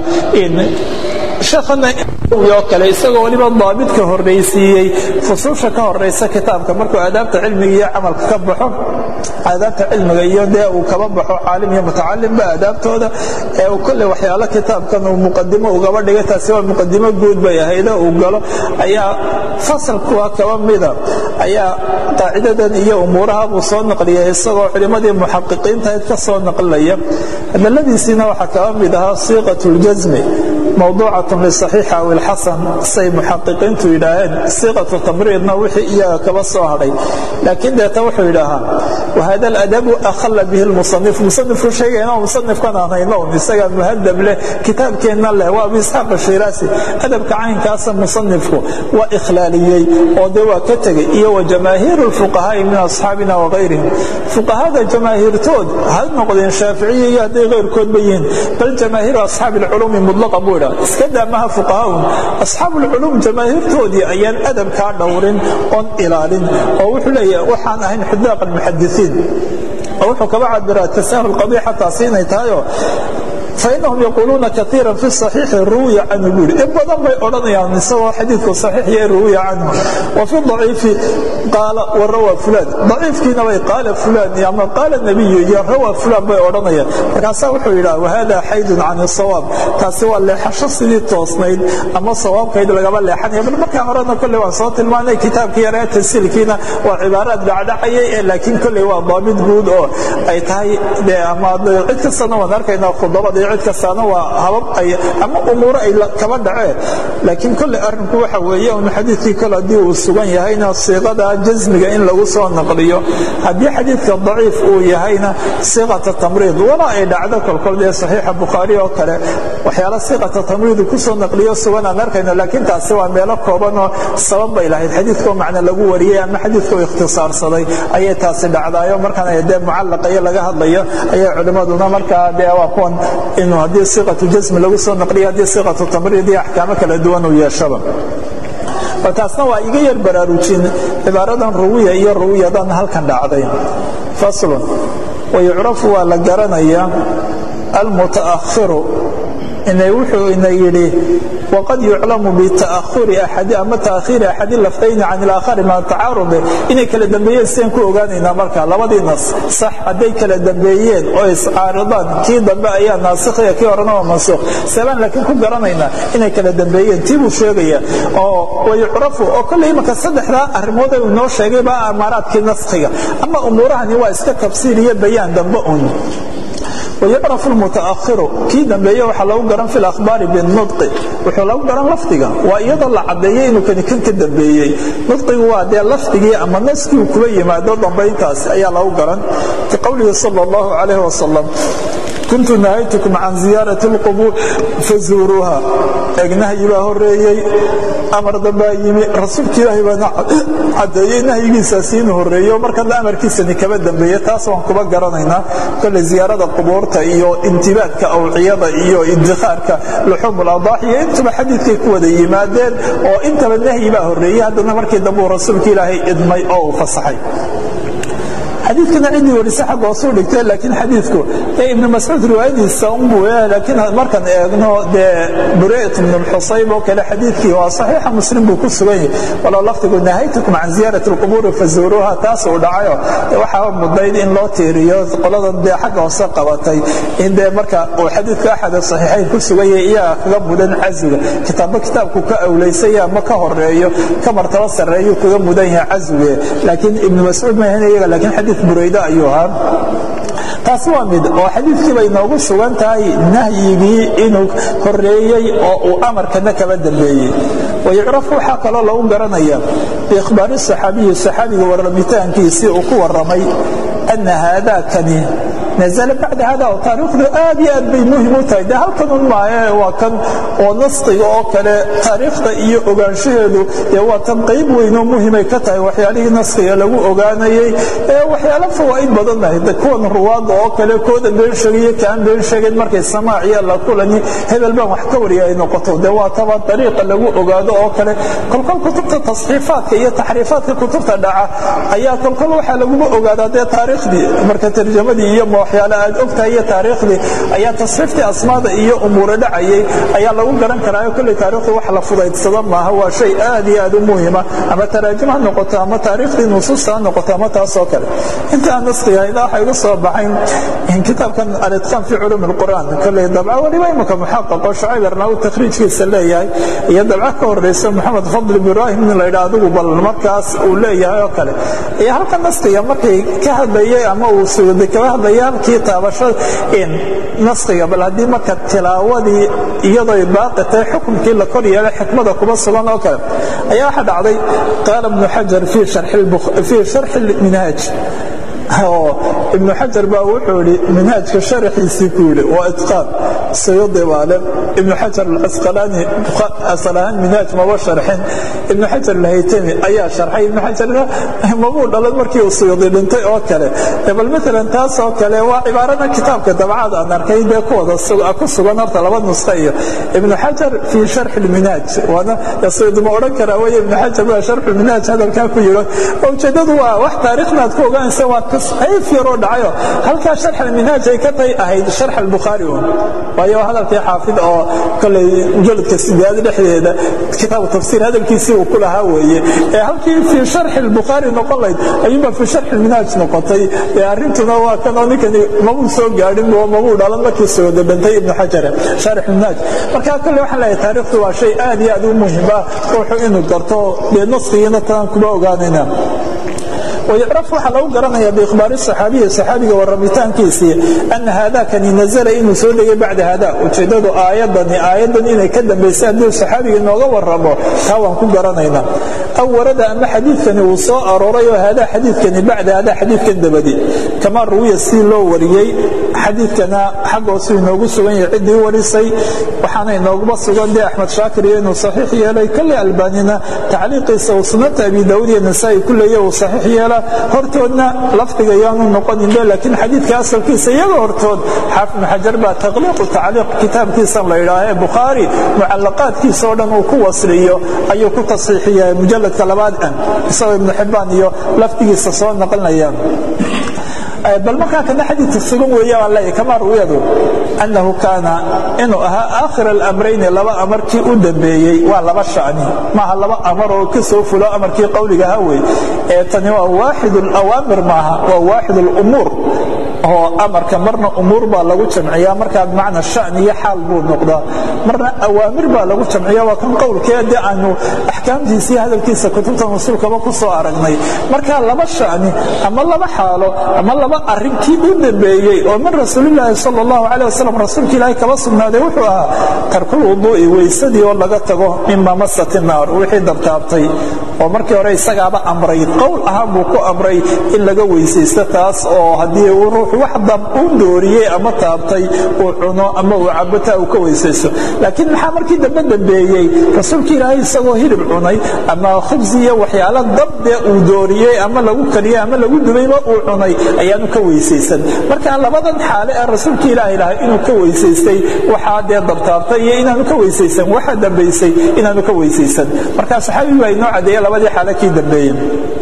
sheekhana oo kale isagoo weliba daabidka horraysiiyey fusuusha ka horaysa kitaabka markuu aadaabta cilmiga iyo camalka ka baxo aadaabta cilmiga iyo dee uu kaba baxo caalim iyo mutacalimba aadaabtooda ee uu kolley waxyaalo kitaabkan uu muqadimo ugaba dhigay taasi waa muqadimo guud bay ahaydo uu galo ayaa fasalkuwa kaba mida ayaa qaacidadan iyo umuuraha buu soo naqliyay isagoo culimmadii muxaqiqiintahayd ka soo naqlinaya hadaladiisiina waxaa kaba mid ahaa siiqat ljasmi mawduucatun lisaxiixa aw ilxasan say muxaqiqiintu yidhaaheen siiqatu tamriidna wixii iyaga kaba soo hadhay laakiin deeta wuxuu yidhaahaa wahada aladabu akhalla bihi lmusanif musanifku sheegayna musanifkan aan hayno isagaa muhadab leh kitaabkeenna leh waa abu isxaaq ashiraasi adabka caynkaasa musanifku waa ikhlaaliyey oo dee waa ka tegey iyo wa jamaahiiru lfuqahaai min asxaabina wagayrihim fuqahada jamaahiirtood ha noqdeen shaaficiya iyo hadday kayrkoodba yihiin bal jamaahiiru asxaabi alculuumi mudlaqa buu idhaa iska daamaha fuqahaun asxaabu lculuum jamaahiirtoodii ayaan adabkaa dhowrin oon ilaalin oo wuxuu leeyahay waxaan ahayn xudaaq almuxadisiin oo wuxuu kaba cabiraa tasaahul qabiixa taasi inay tahayoo fainahum yaquuluuna kaiira fi صaxiixi ruwiya canhu buuri in badan bay odhanayaan isagoo xadiidku saxiix iyo ruwiya canhu wa fi daciifi qaala wa rawa fulaan daciifkiina bay qaala fulaan ama qaala nebiyu iyo rawa fulaan bay odhanayaan markaasaa wuxuu yidhaha wahada xaydun can الsawaab taasi waa leexasho sidii toosnayd ama sawaabkayd lagaba leexanaya bal markaa horena kolley waan soo tilmaanay kitaabkii yaree tasiilkiina waa cibaaraad dhacdhacayay ee laakiin kolley waa daabit guud oo ay tahay de ama cid kastana waan arkaynaa khudabadii cid kastaana waa habab ay ama umuuro ay kaba dhaceen laakiin kolle arrinku waxa weeye un xadiidkii kole haddii uu sugan yahayna siiqada jasmiga in lagu soo naqliyo haddii xadiidka daciif uu yahayna siiqata tamriid wala ay dhacdo kolkol dee saxiixa bukhaari oo kale waxyaala siiqata tamriidu kusoo naqliyo sugan aan arkayno laakiin taasi waa meelo koobanoo sabab bay lahayd xadiidkoo macna lagu wariyey ama xadiidkoo ikhtisaarsaday ayay taasi dhacdaayo markaan dee mucallaqa iyo laga hadlayo ayay culimmaduna markaa dee waa kuwan inuu haddii siiqatu jasmi lagu soo naqliyo haddii siiqatu tamriid iyo axkaamo kala duwan uu yeeshaba taasna waa iga yar baraarujin cibaaradan ruwiya iyo ruwiyadan halkan dhacday faslun wayucrafu waa la garanayaa almutaakhiru inay wuxuu ina yidhi waqad yuclamu bita'ahuri axadi ama ta'khiiri axadi lafdayni can ilaakhari maa tacaarudi inay kala dambeeyeen sidaan ku ogaanaynaa marka labadii nas sax hadday kala dambeeyeen oo iscaaridaan kii dambe ayaa naasikhiya kii horena waa mansuukh seebaan laakiin ku garanaynaa inay kala dambeeyeen tii buu sheegaya oo wayucrafu oo kolley imanka saddexdaa arrimood uu inoo sheegay baa amaaraadkii naskhiga ama umuurahani waa iska tafsiir iyo bayaan dambe un wayucrafu lmutaakhiru kii dambeeye waxaa lagu garan fi lahbaari binudqi wuxuu lagu garan lafdiga waa iyadoo la caddeeyey inuu kani kan ka dambeeyey nudqigu waa dee lafdigii ama naskii uu kuba yimaado dambayntaasi ayaa lagu garan ka qowlihi sal اllahu calayh wasalam kuntu nahaytukum can ziyaarati اlqubuur fazuuruuha eeg nahyi baa horeeyey amar dambaa yimi rasuulka ilaahay baana caddeeyey nahyigiisaasi inuu horeeyo markana amarkiisani kaba dambeeye taas waan kuba garanaynaa kole ziyaarada qubuurta iyo intibaadka awciyada iyo idikhaarka luxuum ladaax iyo intuba xadiidkay ku wada yimaadeen oo intaba nahyi baa horeeyey haddana markii dambe uu rasuulka ilaahay idmay oo uu fasaxay xadiidkana ciddii warisa xagga hoosuu dhigtee laakiin xadiidku ee ibnu mascuud riwaayadiisa unbuu laakiin markaan eegno dee burayt ibnu lxusayb oo kale xadiidkii waa saxiixa muslim buu ku sugan yahay walow lafdigu nahaytukum can ziyaarati alqubuuri fazuuruuha taas uu dhacayo waxaa mudayd in loo tiiriyo qoladan dee xagga hoose qabatay in dee marka uu xadiidku axad saxiixayn ku sugan yahay iyaga kaga mudan caswiga kitaabba kitaabku ka awlaysaya ama ka horeeyo ka martaba sarreeyuu kaga mudan yahay caswige laakiin ibnu mascuud maahan iyaga laakiin xadiid burayde ayuu ahaa taas waa mid oo xadiidkii bay noogu sugan tahay nahyigii inuu horeeyey oo uu amarkana kaba dambeeyey wayucrafu waxaa kaloo lagu garanaya biikhbaari saxaabiyi saxaabiga warramitaankiisii uu ku warramay ana haadakani nazla bacda hada oo taariikhdu aad iyo aad bay muhim u tahay de halkanun maaye waa kan oo naskiga oo kale taariikhda iyo ogaanshaheedu dee waa tan qayb weynoo muhimay ka tahay waxyaalihii naskiga lagu ogaanayey ee waxyaalo fawaa'id badan lahayd kuwan ruwaadda oo kale kooda been sheegayo kaan been sheegayn markay samaaciya la kulani hebel baan wax ka wariya ay noqoto de waa taba dariiqa lagu ogaado oo kale kolkol kutubta tasxiifaadka iyo taxriifaadka kutubta dhaca ayaa kolkol waxaa laguba ogaadaa dee taariikhdii marka tarjamadii iyo waxyaale aad ogtahay iyo taariikhdii ayaa tasxiiftii asmaada iyo umuura dhacayay ayaa lagu garan karaayo kolley taariikhdu wax la fudaydsada maaha waa shay aad iyo aad u muhima ama taraajim ha noqoto ama taariikhdii nusuusta ha noqoto ama taasoo kale inta aan naskiga ilaa waxay igu soo baxayn kitaabkan alitqaan fi culuum alqur'aan kolley dabca weliba imika muxaqaqo shucayb arnaawi takhriijkiisa leeyahay iyo dabca ka horeysa maxamed fadl ibraahim in la yidhaa adigu bal markaas uu leeyahay oo kale iyo halka naskiga markay ka hadlayay ama uu suuday kaba hadlayay halkii taabashada in naskiga bal haddii marka tilaawadii iyadoo baaqi tahay xukunkii la kor yeelay xikmada kuma sugan oo kale ayaa waxaa dhacday qaala ibnu xajar fii sharxi minhaaj oo ibnu xajar baa wuxuu idhi minhaajka sharaxiisii ku yidhi waa itqaan sayudi baale ibnu xajar alcasqalaani asal ahaan minhaaj maba sharxin ibnu xajar alhaytami ayaa sharxay ibnu xajar mabuu dhalan markii uu sayudi dhintay oo kale bal maalan taas oo kale waa cibaarada kitaabka dabcad aan arkay dee kuwada ku sugan horta laba nusqa iyo ibnu xajar fii sharxi lminhaaj waana sayudi ma odhan karaa weye ibnu xajar baa sharxu minhaaj hadalkaa ku yidho ujeedadu waa wax taariikhnaad ku ogaanaysa waa tasxiif yaroo dhacayo halkaa sharx alminhaaj ay ka tay ahayd sharx albukhaari un waayo hadalkii xaafid oo koley mujaladka sideed dhexdeeda kitaabu tafsiir hadalkiisii uu ku lahaa weeye ee halkii fii sharxi albukhaari noqon layd ayuunba fii sharxi alminhaaj noqotay ee arrintuna waa kan oo ninkani mabuu soo gaadhin oo mabuu dhalan markii soo dabantay ibnu xajare sharx alminhaaj marka kolley waxaan leeyahay taariikhdu waa shay aad iyo aad u muhim ah ruuxu inuu garto dee naskigiina taan kuma ogaanayna wayucraf waxaa lagu garanaya biikhbaari saxaabiyi saxaabiga warramitaankiisii ana haadakani nazala inuu soo dhegay bacda hada ujeeddadu aayadani aayadan inay ka dambaysa hadduu saxaabiga inooga warramo taa waan ku garanaynaa aw warada ama xadiidkani uu soo arooray oo haadaa xadiidkani bacda hada xadiidkan dabadi kamaa ruwiya si loo wariyey xadiidkana xaggoosu inoogu sugan yahay ciddii warisay waxaana inooguma sugan dee axmed shaakir iyo inuu saxiix yeelay kolley albaanina tacliiqiisa uu sunanta abi daawud iyo nasaa-i ku leeya uu saxiix yeela hortoodna lafdiga yaanu noqoninbe laakiin xadiidka asalkiisa iyaga hortood xaafid ibnu xajar baa taqliiqu tacliiq kitaabkiisan la yidhaaha ee bukhaari mucallaqaadkiisa oo dhan uu ku wasliyo ayuu ku tasxiixiya mujalladka labaad an isagoo ibnu xibbaan iyo lafdigiisa soo naqlinayaan bal markaa kana xadiidka sugan weeye baan leeyahy kamaa ruwiyadu annahu kaana inuu ahaa aakhir alamrayni laba amarkii u dambeeyey waa laba shacni maaha laba amar oo ka soo fulo amarkii qowligaha wey ee tani waa waaxid alawaamir maaha waa waaxid alumuur oo amarka marna umuur baa lagu jamciyaa markaa bimacna shani iyo xaal buu noqdaa marna awaamir baa lagu jamciya waa kan qowlkee dee aanu axkaamtiisa iyo hadalkiisa kutubta rasuulkaba ku soo aragnay marka laba shani ama laba xaalo ama laba arrinkii u dambeeyey oo min rasuulilaahi sal allahu caleh wasalam rasuulka ilaahay kaba sugnaaday wuxuu ahaa tarkul wuduu'i weysadii oo laga tago mima masati naar wixii dabtaabtay oo markii hore isagaaba amray qowl ahaan buu ku amray in laga weysaysto taas oo haddii uu ruuxu wax dab u dooriyey ama taabtay uu cuno ama uu cabotaa uu ka weysaysto laakiin maxaa markii dambe dambeeyey rasuulka ilaahay isagoo hilib cunay ama khubsi iyo waxyaalo dabdee uu dooriyey ama lagu kariyey ama lagu dubayba uu cunay ayaanu ka weysaysan marka labadan xaale ee rasuulka ilaahay lahay inuu ka weysaystay waxaa dee dabtaabtay iyo inaanu ka weysaysan waxaa dambaysay inaanu ka weysaysan marka saxaabigu baa inoo cadeeye labadii xaale kii dambeeyey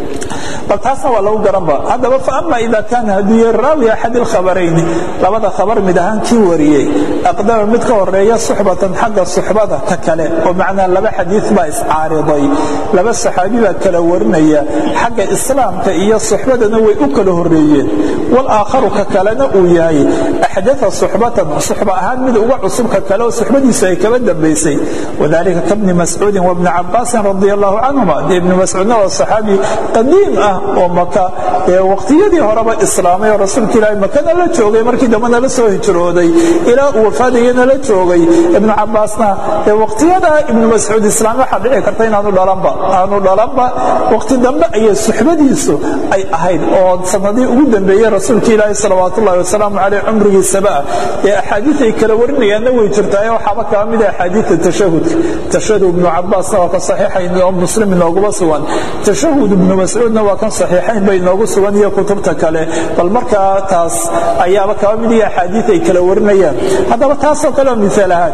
bal taasna waa lagu garanba haddaba faama ida kaana hadduu yahay raawi axad ilkhabarayni labada khabar mid ahaan kii wariyey aqdama mid ka horeeya suxbatan xagga suxbada ka kale oo macnaa laba xadiid baa iscaariday laba saxaabi baa kala warinaya xagga islaamka iyo suxbadana way u kala horeeyeen walaakharu ka kalena uu yahay axdaa suxbatan suxba ahaan mid uga cusub ka kale oo suxbadiisu ay kaba dambaysay wadalika kabni mascuudin wabni cabaasin radi allahu canhuma dee ibni mascuudna waa saxaabi qadiim ah oo maka ee waqtiyadii horeba islaamay oo rasuulka ilaahay makana la joogay markii dambena la soo hijrooday ilaa uu wafaadayana la joogay ibnu cabaasna ee waqtiyadaa ibnu mascuud islaam waxaa dhici karta inaanu dhalanba aanu dhalanba waqti dambe ayay suxbadiisu ay ahayd oo sanadii ugu dambeeyey rasuulka ilaahay salawaat ullahi wasalaamu caleyh cumrigiisaba ah ee axaadiid ay kala warinayaanna way jirtaaye waxaaba kaba mid ah axaadiidta tashahudka tashahud ibnu cabaasna waa ka saxiixayn oo muslim inooguma sugan tashahud ibnu mascuudna waa kan saxiixayn bay inoogu sugan iyo kutubta kale bal markaa taas ayaaba kaba mid iyo axaadiid ay kala warinayaan haddaba taasoo kale oo miaal ahaan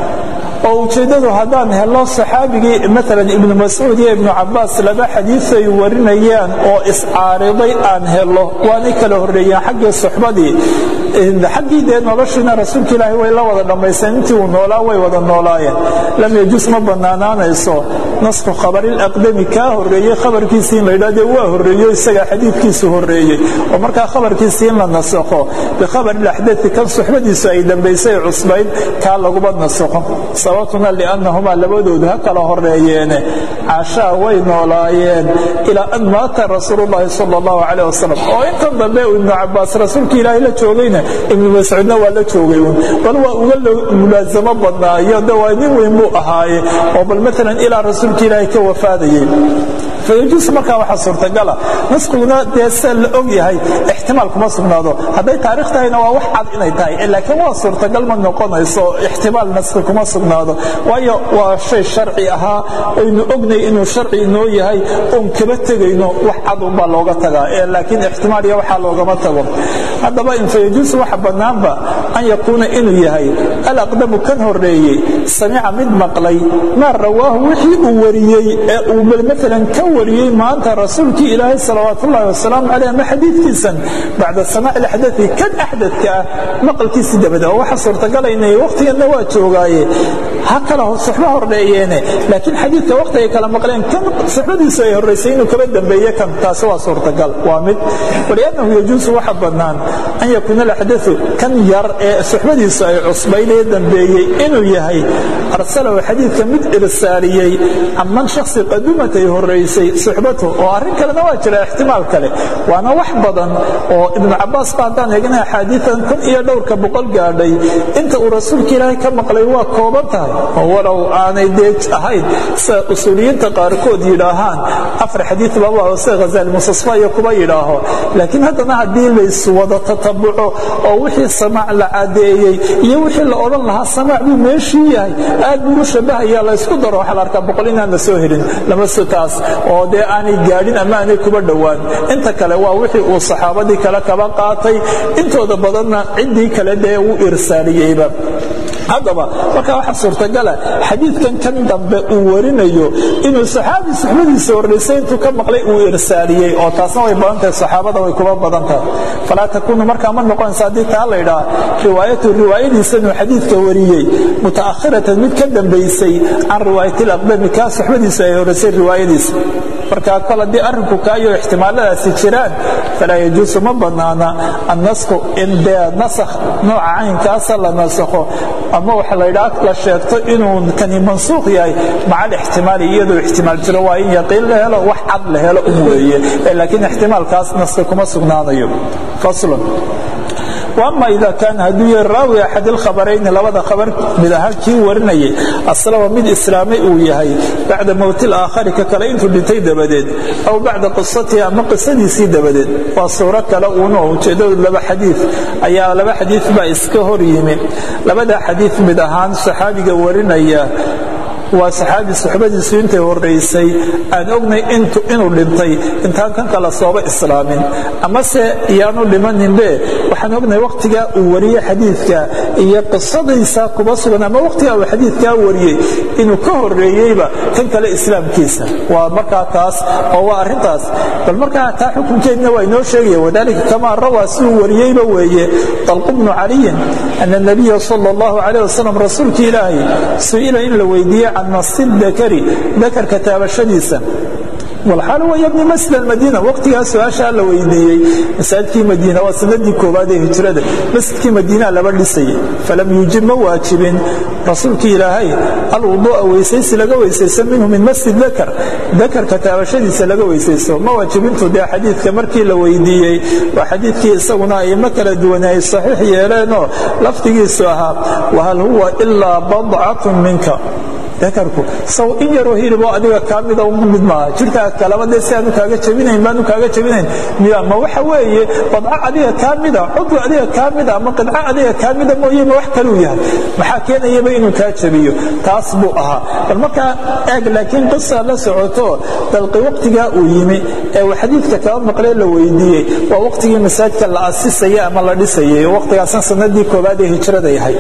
oo ujeeddadu haddaan helo saxaabigii maalan ibnu mascuud iyo ibnu cabaas laba xadiid ay warinayaan oo iscaariday aan helo waanay kala horreeyeen xaggii suxbadii xaggii dee noloshiina rasuulka ilaahay way la wada dhammaysteen intii uu noolaa way wada noolaayeen lam yajus ma bannaanaanayso nasku khabarilaqdami kaa horreeyey khabarkiisii in la yidhah dee waa horreeyo isagaa xadiidkiisu horreeyey oo markaa khabarkiisii in la nasakho bikhabarilaxdai kan suxbadiisu ay dambaysay cusbayd kaa laguma nasakho sababtuna liannahumaa labadoodu ha kala horeeyeene caashaa way noolaayeen ilaa an maata rasuulu llahi sal allahu calayh wasalam oo intan dambe uu ibnu cabaas rasuulka ilaahay la joogayna ibnu mascuudna waa la joogay uun bal waa uga mulaasamo badnaayo de waa nin weyn buu ahaaye oo bal maalan ilaa rasuulka ilaahay ka wafaadayay fayajuus markaa waxaa suurtagala naskiguna dee se la og yahay ixtimaal kuma sugnaado hadday taarikh tahayna waa wax cad inay tahay laakiin waa suurtagal ma noqonayso ixtimaal naski kuma sugnaado waayo waa shay sharci ahaa aynu ognay inuu sharci inoo yahay oon kaba tegayno wax cad unbaa looga tagaa laakiin ixtimaal iyo waxaa loogama tago haddaba in fayajuusu waxa bannaanba an yakuuna inuu yahay alaqdamu kan horreeyey samica mid maqlay maa rawaahu wixii uu wariyey ee uu maalan ka wariyey maanta rasuulkii ilaahay salawaat ullahi wasalaamu caleyh ama xadiidkiisan bacda samaaci laxdai kan axdadka ah maqalkiisii dabada oo waxa suurtagalayna waqtiganna waa joogaaye ha kala suxbo horreeyeene laakiin xadiidka waqti ay kala maqleen kan suxbadiisu ay horraysay inuu kaba dambeeye kan taasi waa suurtagal waa mid waliannahu yajuusu waxa bannaan an yakuuna alaxdau kan yar ee suxbadiisu ay cusbayd ee dambeeyey inuu yahay arsalahu xadiidka mid irsaaliyey aman shaksi qadumatay horaysay suxbatu oo arrin kalena waa jira ixtimaal kale waana wax badan oo ibnu cabaas ba haddaan eegna axaadiian kun iyo dhowrka boqol gaadhay inta uu rasuulka ilaahay ka maqlay waa kooban tahay oo walow aanay dee ahayn sida usuuliyiinta qaarkood yidhaahaan afar xadiid baba sida ghazaali musasfa iyo kuba yidhaaho laakiin haddana haddii layswada tatabuco oo wixii samaac la cadeeyey iyo wixii la odhan lahaa samaac buu meeshii yahay aad buu u shabahaya laysku daro waxaa la arkaa boqol inaan la soo helin lama taas oo dee aanay gaadhin ama aanay kuba dhowaan inta kale waa wixii uu saxaabadii kale kaba qaatay intooda badanna ciddii kale dee uu irsaaliyeyba haddaba markaa waxaa suurtagala xadiidkan kan dambe uu warinayo inuu saxaabi suxbadiisa horraysay intuu ka maqlay uu irsaaliyey oo taasna way badan tahay saxaabada way kuba badan tahay falaa takuunu markaa ma noqonaysa haddii taa la ydhaha riwaayatu riwaayadiisa inuu xadiidka wariyey mutaakhiratan mid ka dambaysay can riwaayati alaqdami kaa suxbadiisa ay horraysay riwaayadiisa markaa kol haddii arrinku kaayo ixtimaaladaasi jiraan falaa yajuusu ma bannaana annasku in dee nasakh nooca caynkaasa la nasakho ama waxa laydhaa la sheegto inuu kani mansuuq yahay maca alixtimaali iyadoo ixtimaal jiro waa in yaqiin la helo wax cad la helo un weeye laakiin ixtimaalkaas naska kuma sugnaanayo faslun ama ida kaana hadduu yahay raawi axad ilkhabarayni labada khabar mid ahaan kii warinayay aslama mid islaamay uu yahay bacda mowti alaakhari ka kale intuu dhintay dabadeed aw bacda qisatihi ama qisadiisii dabadeed waa suuro kale uuna ujeeddadu laba xadiid ayaa laba xadiid baa iska hor yimi labada xadiid mid ahaan saxaabiga warinaya waa saxaabi suxbadiisu intay horaysay aan ognay inuu dhintay intaan kan kala sooba islaamin amase iyaanu dhimaninbe waxaan ognay wakhtigaa uu wariyey xadiidka iyo qisadaysa kuba sugan ama wakhtigaa uu xadiidkaa wariyey inuu ka horeeyeyba kan kale islaamkiisa waa markaa taas oo waa arrintaas bal markaa taa xukunkeedna waa inoo sheegaya wadalika kamaa rawaa siduu wariyeyba weeye dalqu bnu caliyin ana nabiya sala allahu calayh wasalam rasuulka ilaahay su-ila in la weydiiyey can nasi dakari dakarka taabashadiisa walxaal wa yabni masjid almadiina waqtigaa su-aashaa la weydiiyey masaajidkii madiina waa sanadii koowaad ee hijrada masjidkii madiinaa laba dhisayay falam yuujib ma waajibin rasuulkii ilaahay alwuduu'a weysaysi laga weysaysto minhu min masjid dakar dakarka taabashadiisa laga weysaysto ma waajibintu dee xadiidka markii la weydiiyey waa xadiidkii isaguna aimo kala duwane ay saxiix yeeleenoo lafdigiisu ahaa wahal huwa ilaa badcatun minka dakarku saw in yaroo hiliboo adiga kaa mida uma mid maaha jirkaa kalaba dee si aanu kaaga jabinayn baanu kaaga jabinayn miya ma waxa weeye badco adiga kaa mida cudwi adiga kaa mida ama qidco adiga kaa mida mooye ma wax kaluu yahay maxaa keenayaba inuu kaa jabiyo taas buu ahaa bal markaa eeg laakiin qisa la socoto dalqi waqtigaa uu yimi ee uu xadiidka kaba maqlee la weydiiyey waa waqtigii masaajidka la asisayay ama la dhisayay waqtigaasna sanadii koowaad ee hijrada yahay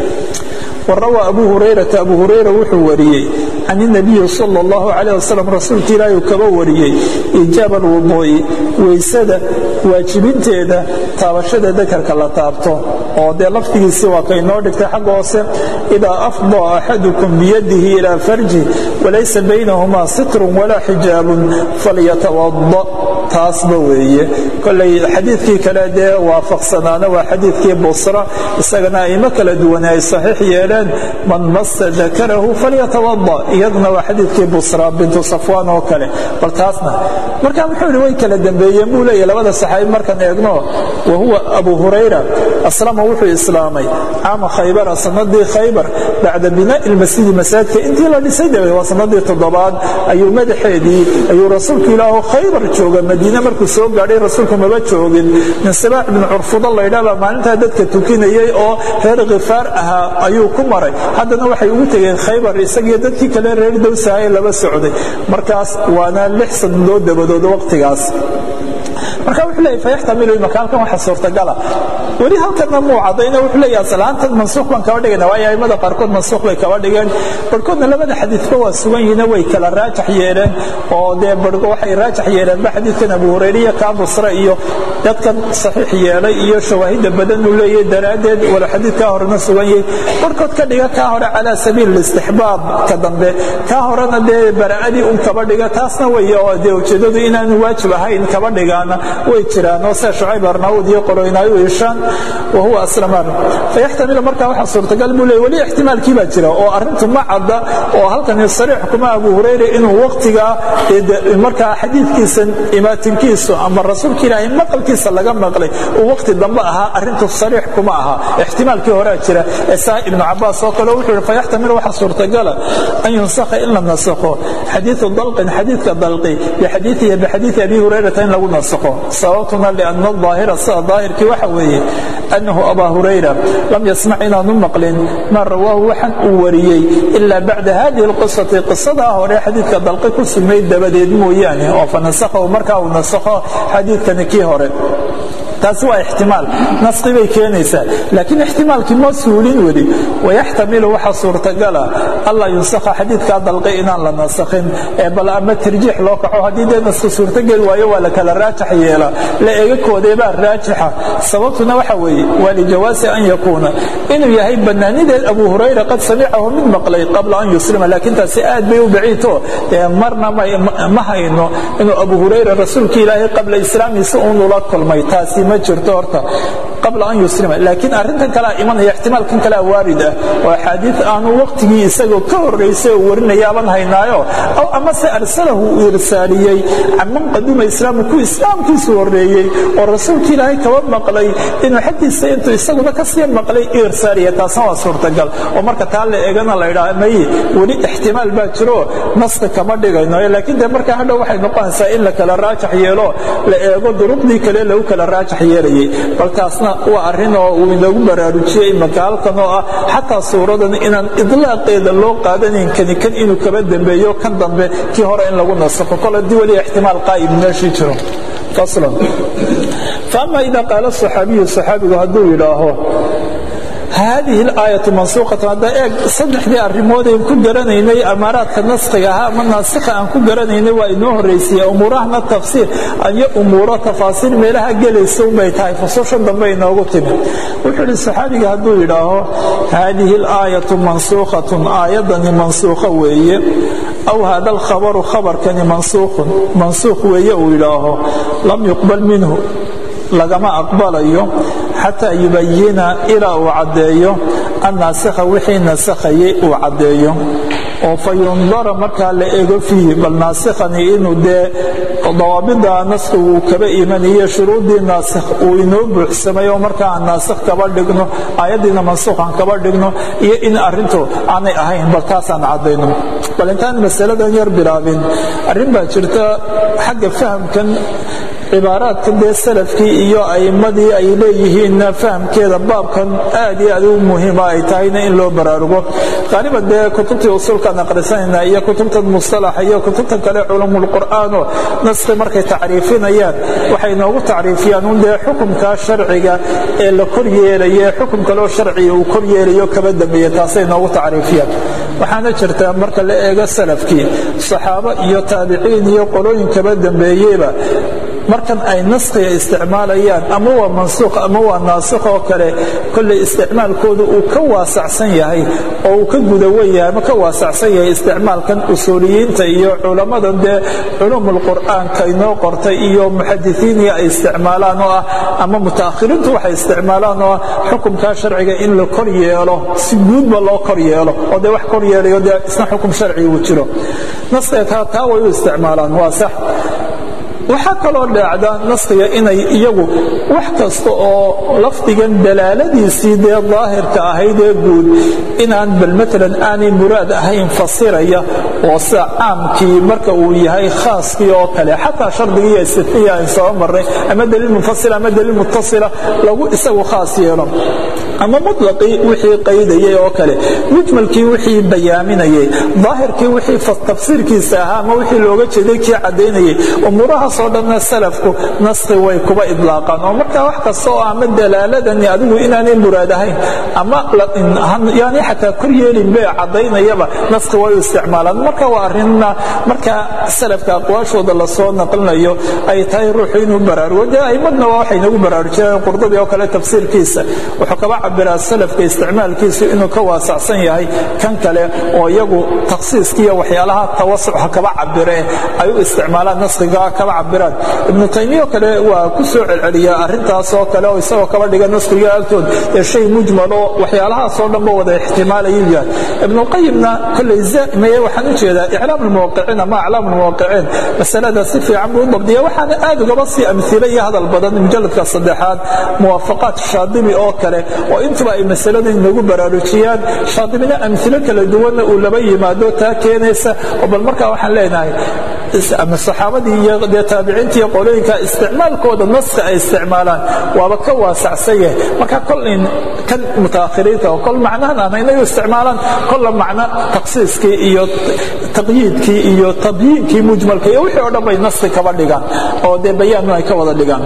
وrawى abu hurayrata abu hurayra wuxuu wariyey can الnabiyi salى اllahu عalيه wasalam rasuulka ilaahi uu kaba wariyey iijaab alwuduu'i weysada waajibinteeda taabashada dakarka la taabto oo dee laftigiisii waa kaynoo dhigtay xagga hoose idaa afضى axadukum biyadihi ilى farji walaysa baynahumaa sitrun walaa xijaabun falyatawaضa taasba weeye kolay xadiidkii kale dee waafaqsanaana waa xadiidkii busra isagana aimo kala duwane ay saxiix yeeleen man masa dakarahu falyatawada iyaduna waa xadiidkii busra bintu safwaan oo kale bal taasna marka muxuu ihi way kala dembeeyeen buu leeyahy labada saxaabi markaan eegno wa huwa abu hurayra aslama wuxuu islaamay caama khaybara sanadii khaybar bacda binaa'i lmasjidi masaajidka intii la dhisay dabeed waa sanadii toddobaad ayuu madaxeedii ayuu rasuulku ilaahu khaybar jooga madiine markuu soo gaadhay rasuulku maba joogin min sabaax ibn curfuda laydhaabaa maalintaa dadka tukinayey oo reer khifaar ahaa ayuu ku maray haddana waxay ugu tegeen khaybar isagiyo dadkii kale reer dowsaha ee laba socday markaas waana lix sanadoo dabadood waqtigaas marka wuxuu leeyahy fayaxtamilu imaka halkan waxa suurtagala weli halkanna muu caddayna wuxuu leeyahy asalaantan mansuuq baan kaba dhigayna waayo aimada qaarkood mansuuq bay kaba dhigeen barhkoodna labada xadiidba waa sugan yihiina way kala raajax yeeleen oo dee barhko waxay raajax yeeleenba xadiidkan abu hurayre iyo kaa busra iyo dadkan saxiix yeelay iyo shawaahidda badan uu leeyahay daraaddeed wala xadiidkaa horena sugan yahay barhkood ka dhiga kaa hore calaa sabiil istixbaab ka dambe kaa horena dee bara'adii un kaba dhiga taasna wey oo dee ujeeddadu inaanu waajib ahayn kaba dhigaana way jiraan oo sida shucayb arnaawud iyo qoloynaayo ishaan wa huwa aslamaan fayaxtamilu markaa waxaa suurtagal buu leey weli ixtimaalkii baa jira oo arrintu ma cadda oo halkani sariix kuma abu hurayra inuu waqtigaa markaa xadiidkiisan imaatinkiisu ama rasuulka ilaahay maqalkiisa laga maqlay uu waqti dambe ahaa arrintu sariix kuma aha ixtimaalkii horaa jira ee saa ibnu cabaas oo kale wuxuu yihi fayaxtamilu waxaa suurtagala an yunsakha in la nasakho xadiiu dalqin xadiidka dalqi bixadiiihi bixadiidi abi hurayrata in lagu nasakho sababtuna lianna daahira sida daahirkii waxa weeye annahu abaa hurayra lam yasmac inaanu maqlin maa rawaahu waxaan uu wariyey ilaa bacda hadihi alqisati qisadaa hore xadiidka dalqi ku sugnayd dabadeed mooyaane oo fa nasakhahu markaa uu nasakho xadiidkani kii hore taasi waa ixtimaal naski bay keenaysaa laakiin ixtimaalkii ma suulin weli wayaxtamilu waxaa suurtagala alla yunsakha xadiidkaa dalqay inaan la nasakhin ee bal ama tarjiix loo kaco haddii dee naski suurtogeli waayo waa la kala raajax yeela la eega koodeebaa raajixa sababtuna waxa weeye waa lijawaasi an yakuuna inuu yahay bannaanideed abu hurayra qad samicahu mid maqlay qabla an yuslima laakiin taasi aad bay u baciidto marna ma hayno inuu abu hurayra rasuulka ilaahay qabla islaamiisa uunula kulmay taasi ma jirto horta qabla an yuslima laakiin arrintan kalea imanaya ixtimaalkan kalea waarid ah oo axaadiid aanu waqtigii isagoo ka horraysay oo warinayaaban haynaayo aw amase arsalahu uu irsaaliyey caman qaduma islaamu ku islaamkiisu horreeyey oo rasuulka ilaahay kaba maqlay inuu xaggiisa intuu isaguna ka sii maqlay irsaaliya taasna waa suurtagal oo marka taa la eegana la idhaa maye weli ixtimaal baa jiro naska kama dhigayno laakiin dee markaa hadhow waxay noqonaysaa in la kala raajax yeelo la eego duruqdii kale lagu kala raajax yeelayay bal taasna waa arrin oo uu inoogu baraarujiyey imaka halkan oo ah xataa suuradan inaan idlaaqeeda loo qaadanayn kani kan inuu kaba dambeeyo kan dambe kii hore in lagu nasakho kol haddii weli ixtimaal qaa'im meeshii jiro faslan faama ida qaala saxaabiyu saxaabigu hadduu yidhaaho haadihi alaayatu mansuuqatan hadda eeg saddexdii arrimoodeen ku garanaynay amaaraadka naskiga ahaa ama naasikha aan ku garanaynay waa inoo horraysiiya umuurahana tafsiir iyo umuuro tafaasiir meelaha gelaysa unbay tahay fususha dambe inoogu timi wuxuu idhi saxaabiga hadduu yidhaaho haadihi alaayatu mansuukhatun aayaddani mansuukho weeye aw hada alkhabaru khabarkani mansuukhun mansuukh weeye uu yidhaaho lam yuqbal minhu lagama aqbalayo xataa yubayina ilaa uu caddeeyo annaasikha wixii nasakhayay uu caddeeyo oo fa yundara markaa la ego fiihi bal naasikhani inuu dee dawaabida naskhi uu kaba imanayo shuruuddii naasikh uu inoo buuxsamay oo markaa aan naasikh kaba dhigno aayaddiina mansuukh aan kaba dhigno iyo in arrintu aanay ahayn bal taasaan caddayno bal intaan masaladan yar bilaabin arrin baa jirta xagga fahamkan cibaaraadka dee salafkii iyo a'immadii ay leeyihiinna fahamkeeda baabkan aad iyo aad u muhiima ay tahayna in loo baraarugo qaaliban dee kutubtii usuulkaan aqrisanayna iyo kutubtan mustalaxa iyo kutubtan kale culumulqur'aano naski markay tacriifinayaan waxay noogu tacriifiyaan un dee xukumkaa sharciga ee la kor yeelaya xukum kaleo sharciga uu kor yeelayo kaba dambeeya taasay noogu tacriifiyaan waxaana jirta marka la eego salafkii saxaabo iyo taabiciin iyo qolooyin kaba dambeeyeyba markan ay naskhiga isticmaalayaan ama waa mansuukh ama waa naasikh oo kale kolley isticmaalkooda uu ka waasacsan yahay oo uu ka gudawan yahay ama ka waasacsan yahay isticmaalkan usuuliyiinta iyo culammadan dee culuumulqur'aanka inoo qortay iyo muxadisiiniya ay isticmaalaan oo ah ama mutaakhiriintu waxay isticmaalaan oo ah xukumkaa sharciga in la kor yeelo si guudba loo kor yeelo oo dee wax kor yeelayo dee isna xukum sharciga uu jiro naskiga taa way u isticmaalaan waa sax waxaa kaloo dhaacda naskiga inay iyagu wax kasta oo lafdigan dalaaladiisii dee daahirka ahayd ee guud inaan bal maalan aanay muraad ahayn fasiraya oo sida caamkii marka uu yahay khaaskii oo kale xataa shardigii iyo istifiya aan soo marnay ama daliil munfasila ama daliil mutasila lagu isagu khaas yeelo ama muطlaqii wixii qaydayay oo kale mujmalkii wixii bayaaminayay daahirkii wixii tafsiirkiisa ahaa ama wixii looga jeeday kii caddaynayay umuurahaasoo dhanna salafku naskhi way kuba idlaaqaan oo markaa wax kasta oo ama dalaaladani adigu inaanay muraad ahayn ama yaani xataa kor yeelin bay caddaynayaba naskhi way u isticmaalaan marka waa arrinna marka salafka aqwaashooda lasoo naqlinayo ay tahay ruuxu inuu baraarugo dee aimadna waa waxay nagu baraarujinayaan qurdubi oo kale tafsiirkiisa wuxuu kaba cabiraa salafka isticmaalkiisu inuu ka waasacsan yahay kan kale oo iyagu takhsiiskiiyo waxyaalaha tawasuca kaba cabiree ay u isticmaalaan naskhiga kaba cabiraan ibnu taymiya oo kale waa ku soo celceliya arrintaas oo kale oo isagoo kaba dhiga naskhiga agtood ee shay mujmaloo waxyaalahaasoo dhanba wada ixtimaalayuu yahay ibnuqayimna kolley zaimeye waxaan u jeedaa iclaam almuwaqiciin ama aclaam almuwaqiciin masalada si fiican buu u dabdiya waxaana aad ugaba sii amhile iyo hadal badan mujalladka saddexaad muwaafaqaat shaadibi oo kale oo intuba ay masalada inagu baraarujiyaan shaadibina amhilo kala duwanna uu laba yimaado taa keenaysa oo bal markaa waxaan leenahay ama saxaabadii iyo dee taabiciinta iyo qolooyinka isticmaalkooda naska ay isticmaalaan waaba ka waasacsan yahay marka kol in kan mutaakhiriinta oo kol macnahan aan inay u isticmaalaan kolla macno takhsiiskii iyo taqyiidkii iyo tabyiinkii mujmalka iyo wixii o dhan bay naski kaba dhigaan oo dee bayaannu ay ka wada dhigaan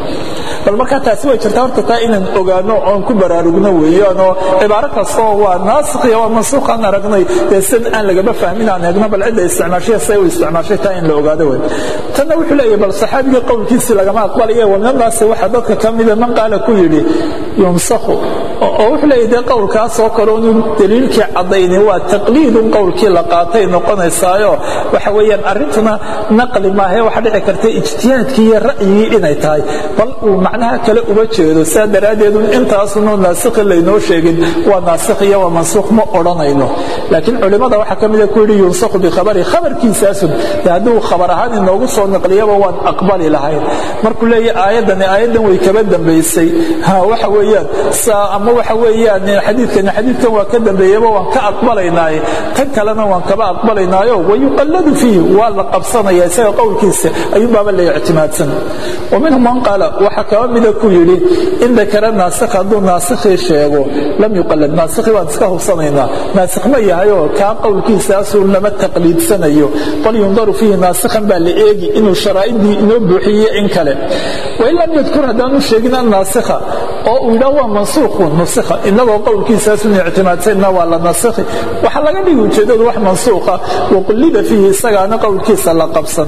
bal markaa taasi way jirtaa horta taa inaan ogaano oon ku baraarugno weeyaan oo cibaaro kastoo waa naasikhiya waa mansuukh aan aragnay dee sid aan lagama fahmin aan eegno bal cidda isticmaashay say u isticmaashay taa in la ogaado wey tanna wuxuu leeyahy bal saxaabigii qowlkiisii lagama aqbalaya walnadaasi waxaa dadka ka mida man qaala ku yidhi yumsakhu oo wuxuu leeyahy dee qowlkaas oo kale unu daliilkii caddayni waa taqliidun qowlkii la qaatay noqonaysaayo waxa weeyaan arrintuna naqli maahae waxa dhici karta ijtihaadkii iyo ra'yigii inay tahay bal uu macnaha kale uga jeedo saa daraaddeed intaasunu naasikhi laynoo sheegin waa naasikh iyo waa mansuukh ma odhanayno laakiin culimmada waxaa ka mida ku yidhi yunsakhu bikhabari khabarkiisaasun dee hadduu khabar ahaan inoogu soo naqliyaba waan aqbali lahayn markuu leeyahy aayaddani aayaddan way kaba dambaysay waxa weeyaan ama waxa weeyaan xadiidkani xadiidkan waa ka dambeeyaba waan ka aqbalaynaaye tan kalena waan kaba aqbalaynaayo wayuqalladu fiihi waa la qabsanaya isaga qowlkiisa ayuunbaaba la ictimaadsan wa minhum man qaala waxaa kaba mida ku yidhi in dakara naasikh hadduu naasikhii sheego lam yuqallad naasikhi waan iska hubsanaynaa naasikh ma yahayoo kaa qowlkiisaasuu lama taqliidsanayo bal yundaru fiihi naasikhan baa la eegi inuu sharaa'idii inoo buuxiye in kale wain lam yadkur haddaanu sheegin annaasikha oo uu yidhaah waa mansuukhun nusikha inagoo qowlkiisaasun ictimaadsanna waa la nasikhi waxaa laga dhigi ujeeddadu wax mansuukha waqullida fiihi isagaana qowlkiisa la qabsan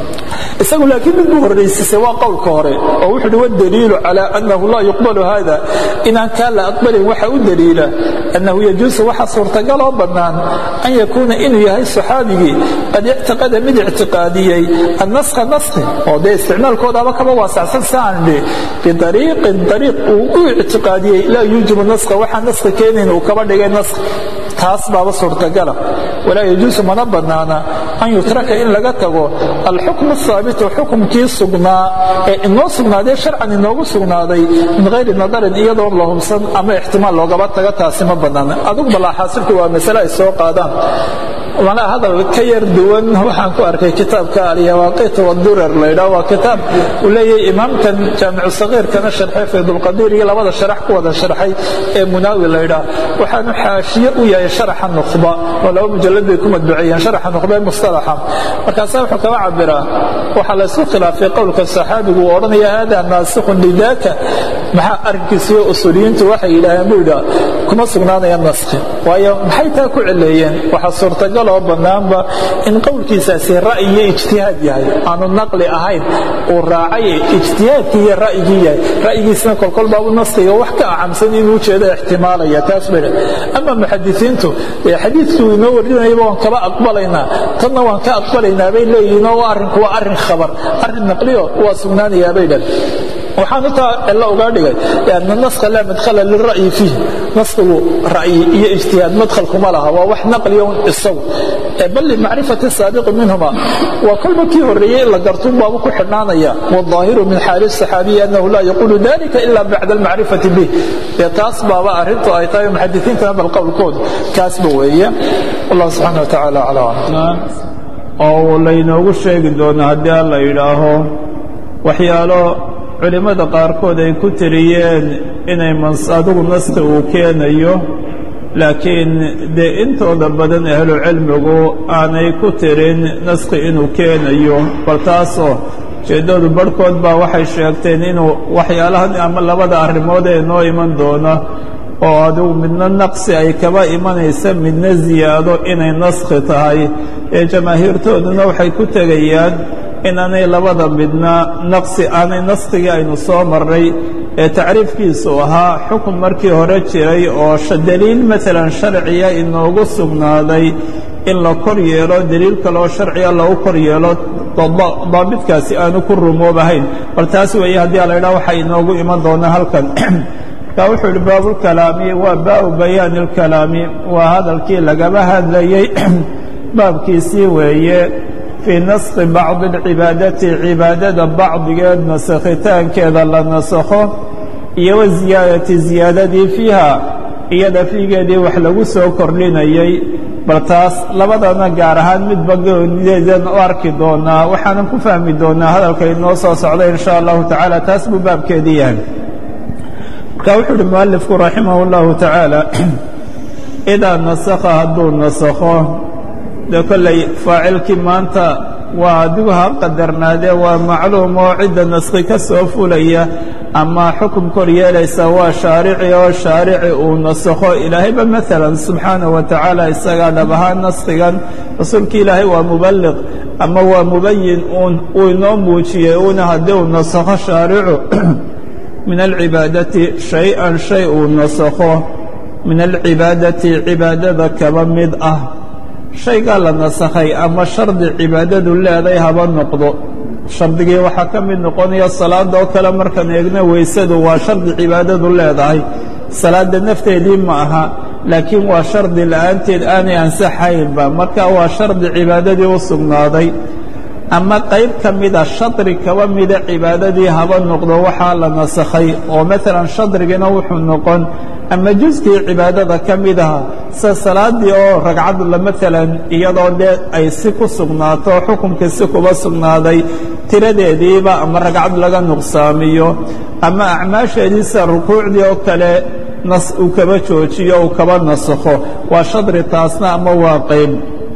isagu laakiin mid buu horraysiisay waa qowlka hore oo wuxuu uhi wاdaliilu calى أnahu laa yuqbalu hada inaan kaa la aqbalin waxa u daliila أnnahu yajuusu waxa suurtagaloo bannaan an yakuuna inuu yahay saxaabigii qad ictiqada mid ictiqaadiyey annaskha naskhi oo dee isticmaalkoodaaba kaba waasacsan saan idhi biariiqin ariiq uu u ictiqaadiyey laa yuujibu naskha waxaa naskhi keenayn uu kaba dhigay naskh taas baaba suurtagala walaa yajuusu mana bannaana an yutraka in laga tago alxukmu ahaabitu xukumkii sugnaa ee inoo sugnaadee sharcan inoogu sugnaaday min hayri nadarin iyadoon la hubsan ama ixtimaal loogaba taga taasi ma bannaana adugu balaaxaasilku waa masale ay soo qaadaan mana hadal ka yar duwan waxaan ku arkay kitaabka alyawaaqit wadurar laydhaa waa kitaab uu leeyahay imaamkan jaamicu sagiirkana sharxay faydulqadiir iyo labada sharax ku wada sharxay ee munaawi laydhaa waxaanu xaashiye u yahay sharaxa nukhba oo laba mujalad bay ku madbuceeyeen sharaxa nukhba ee mustalaxa markaasaa wuxuu kaba cabiraa waxaa la isku khilaafay qowlka saxaabigu uu odhanaya hada naasikhun lidaaka maxaa arrinkiisiyo usuuliyiintu waxay yidhaaheen buu yidhaa kuma sugnaanaya naskhi waayo maxay taa ku celeeyeen waxaa suurtagal oo bannaanba in qowlkiisaasi ra'yi iyo ijtihaad yahay aanu naqli ahayn uu raacay ijtihaadkii iyo ra'yigii yahay ra'yigiisna kolkol baabu naskiga wax ka acamsan inuu jeedo ixtimaalaya taas bay ama muxadisiintu ee xadiidkii uu inoo warinayaba waan kaba aqbalaynaa tanna waan ka aqbalaynaa bay leeyihiin oo arrinku waa arrin khabar arrin naqliyo waa sugnaanayaa bay dhan waxaan intaa cilo uga dhigay ana naska laa madhala lira'yi fiih naskigu ra'yi iyo ijtihaad madhalkuma laha waa wax naqliya un isagu bal limacrifati saabiqi minhuma waa kolba kii horreeyey in la gartuun baabu ku xidhnaanaya waظaahiru min xaali الصaxaabiyi annahu laa yaquulu dalika ila bacda almacrifati bih dee taas baaba arrintu ay tahay muxadisiintana bal qowlkoodu kaasba weeye wallah subxaana wa tacaala calaa oo laynoogu sheegi doono haddii alla yidhaaho waxyaalo culimmada qaarkood ay ku tiriyeen inay adigu naski uu keenayo laakiin dee intooda badan ahlu cilmigu aanay ku tirin naski inuu keenayo bal taasoo ujeeddadu barhkood baa waxay sheegteen inuu waxyaalahan ama labada arrimood ee noo iman doona oo adigu midna naqsi ay kaba imanaysa midna ziyaado inay naskhi tahay ee jamaahiirtooduna waxay ku tegayaan inaanay labada midna naqsi aanay naskigii aynu soo marray ee tacriifkiisu ahaa xukun markii hore jiray oo deliil maalan sharciya inoogu sugnaaday in la kor yeelo deliil kaloo sharciya lagu kor yeelo daabitkaasi aanu ku rumoobahayn bal taas weeye haddii la idhaha waxaa inoogu iman doonaa halkan marka wuxuu yihi baabulkalaami waa baabu bayaani اlkalaami waa hadalkii lagaba hadlayey baabkiisii weeye fii naskhi bacdi اlcibaadati cibaadada bacdigeed nasakhitaankeeda la nasakho iyo wa ziyaadati ziyaadadii fiiha iyada fiigeedii wax lagu soo kordhinayey bal taas labadana gaar ahaan midba goonideedan u arki doonaa waxaanan ku fahmi doonaa hadalka inoo soo socda in sha allahu tacaala taas buu baabkeedii yahay marka wuxuu uhi mualifku raximah اllahu tacaala idaa nasakha hadduu nasakho dee kolley faacilkii maanta waa adigu ha qadarnaadee waa macluum oo cidda naskhi ka soo fulaya ama xukum kor yeelaysa waa shaarici oo shaarici uu nasakho ilaahayba maalan subxaanaه wa tacaala isagaa dhab ahaan naskhigan rasuulki ilaahay waa mubaliq ama waa mubayin uun uu inoo muujiyey uuna haddii uu nasakho shaaricu min alcibaadati shay-an shay uu nasakho min alcibaadati cibaadada kaba mid ah shaygaa la nasakhay ama shardi cibaadadu leeday haba noqdo shardigii waxaa ka mid noqonaya salaada oo kale markaan eegna weysadu waa shardi cibaadadu leedahay salaadda nafteedii ma aha laakiin waa shardi la'aanteed aanay ansaxaynba marka waa shardi cibaadadii u sugnaaday ama qayb ka mida shadri kaba mida cibaadadii haba noqdo waxaa la nasakhay oo maalan shadrigina wuxuu noqon ama juskii cibaadada ka mid aha sida salaaddii oo ragcad la maalan iyadoo dee ay si ku sugnaato xukunkii si kuba sugnaaday tiradeediiba ama ragcad laga nuqsaamiyo ama acmaasheedii sida rukuucdii oo kale nas uu kaba joojiyo uu kaba nasakho waa shadri taasna ama waa qayb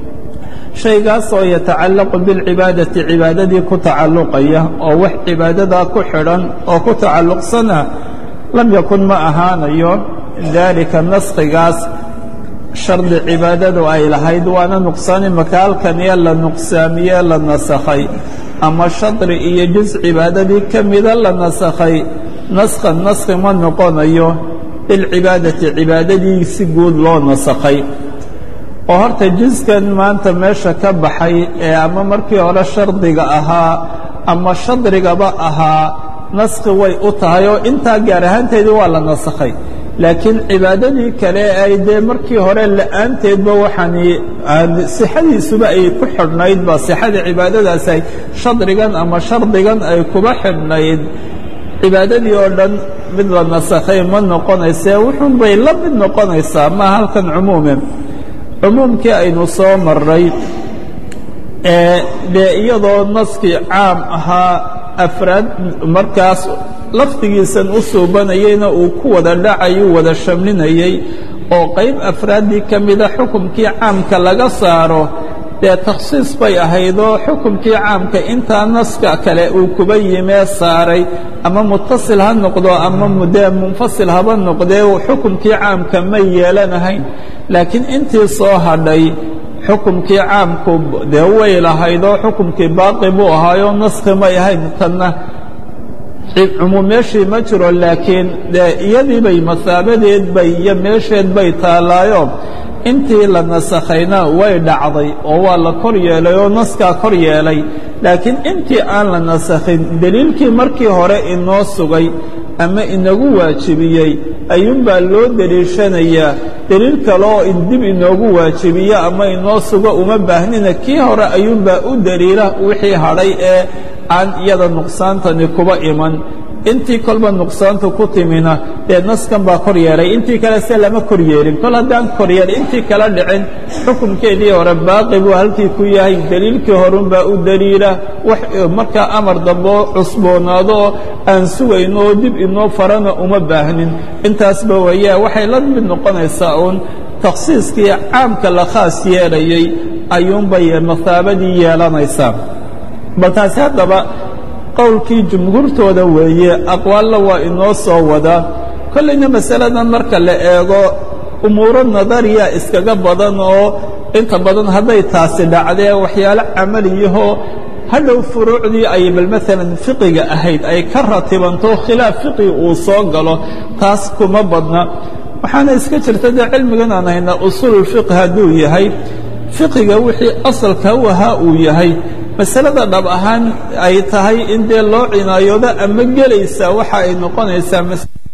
shaygaasoo yatacallaqu bilcibaadati cibaadadii ku tacalluqaya oo wax cibaadadaa ku xidhan oo ku tacalluqsana lam yakun ma ahaanayo daalika naskhigaas shardi cibaadadu ay lahayd waana nuqsaani makaalkaniyo la nuqsaamiye la nasakhay ama shadri iyo juz cibaadadii ka mida la nasakhay naskhan naskhi ma noqonayo bilcibaadati cibaadadii si guud loo nasakhay oo horta juskan maanta meesha ka baxay ee ama markii hore shardiga ahaa ama shadrigaba ahaa naskhi way u tahay oo intaa gaar ahaanteedii waa la nasakhay laakiin cibaadadii kale ay dee markii hore la'aanteedba waxaani sixadiisuba ay ku xidhnaydba sixadii cibaadadaas ay shadrigan ama shardigan ay kuba xidhnayd cibaadadii oo dhan mid la nasakhay ma noqonaysee wuxuun bay la mid noqonaysaa maa halkan cumuume cumuumkii aynu soo maray ee dee iyadoo naskii caam ahaa afraad markaas lafdigiisan u suubanayeyna uu ku wada dhacayuu wada shamlinayey oo qayb afraaddii ka mida xukumkii caamka laga saaro dee takhsiis bay ahaydoo xukumkii caamka intaa naska kale uu kuba yimee saaray ama mutasil ha noqdo ama dee munfasil haba noqdee xukumkii caamka ma yeelanahayn laakiin intii soo hadhay xukumkii caamku dee way lahaydoo xukumkii baaqi buu ahaayo naskhi may ahayn tanna cumuum meeshii ma jiro laakiin dee iyadii bay masaabadeed bay iyo meesheed bay taallaayo intii la nasakhayna way dhacday oo waa la kor yeelay oo naskaa kor yeelay laakiin intii aan la nasakhin deliilkii markii hore inoo sugay ama inagu waajibiyey ayuunbaa loo deliishanayaa deliil kale oo dib inoogu waajibiyo ama inoo sugo uma baahnina kii hore ayuunbaa u deliila wixii hadhay ee aan iyada nuqsaantani kuba iman intii kolba nuqsaantu ku timina dee naskan baa kor yeelay intii kale se lama kor yeelin kol haddaan kor yeelin intii kala dhicin xukunkeedii hore baaqi buu halkii ku yahay deliilkii horunbaa u daliila wax markaa amar damboo cusboonaado oo aan sugayno oo dib inoo farana uma baahnin intaasba weeye waxay la mid noqonaysaa uun takhsiiskii caamka la khaas yeelayey ayuunbay mahaabadii yeelanaysaa bal taasi haddaba qowlkii jumhuurtooda weeye aqwaalla waa inoo soo wadaa kollayna masaladan marka la eego umuuro nadariya iskaga badan oo inta badan hadday taasi dhacdee waxyaalo camaliyahoo hadhow furuucdii ay bal maalan fiqiga ahayd ay ka ratibanto khilaaf fiqi uu soo galo taas kuma badna waxaana iska jirta dee cilmigan aan haynaa usuululfiqh hadduu yahay fiqiga wixii asalka u ahaa uu yahay masalada dhab ahaan ay tahay in dee loo cinaayoodo ama gelaysaa waxa ay noqonaysaa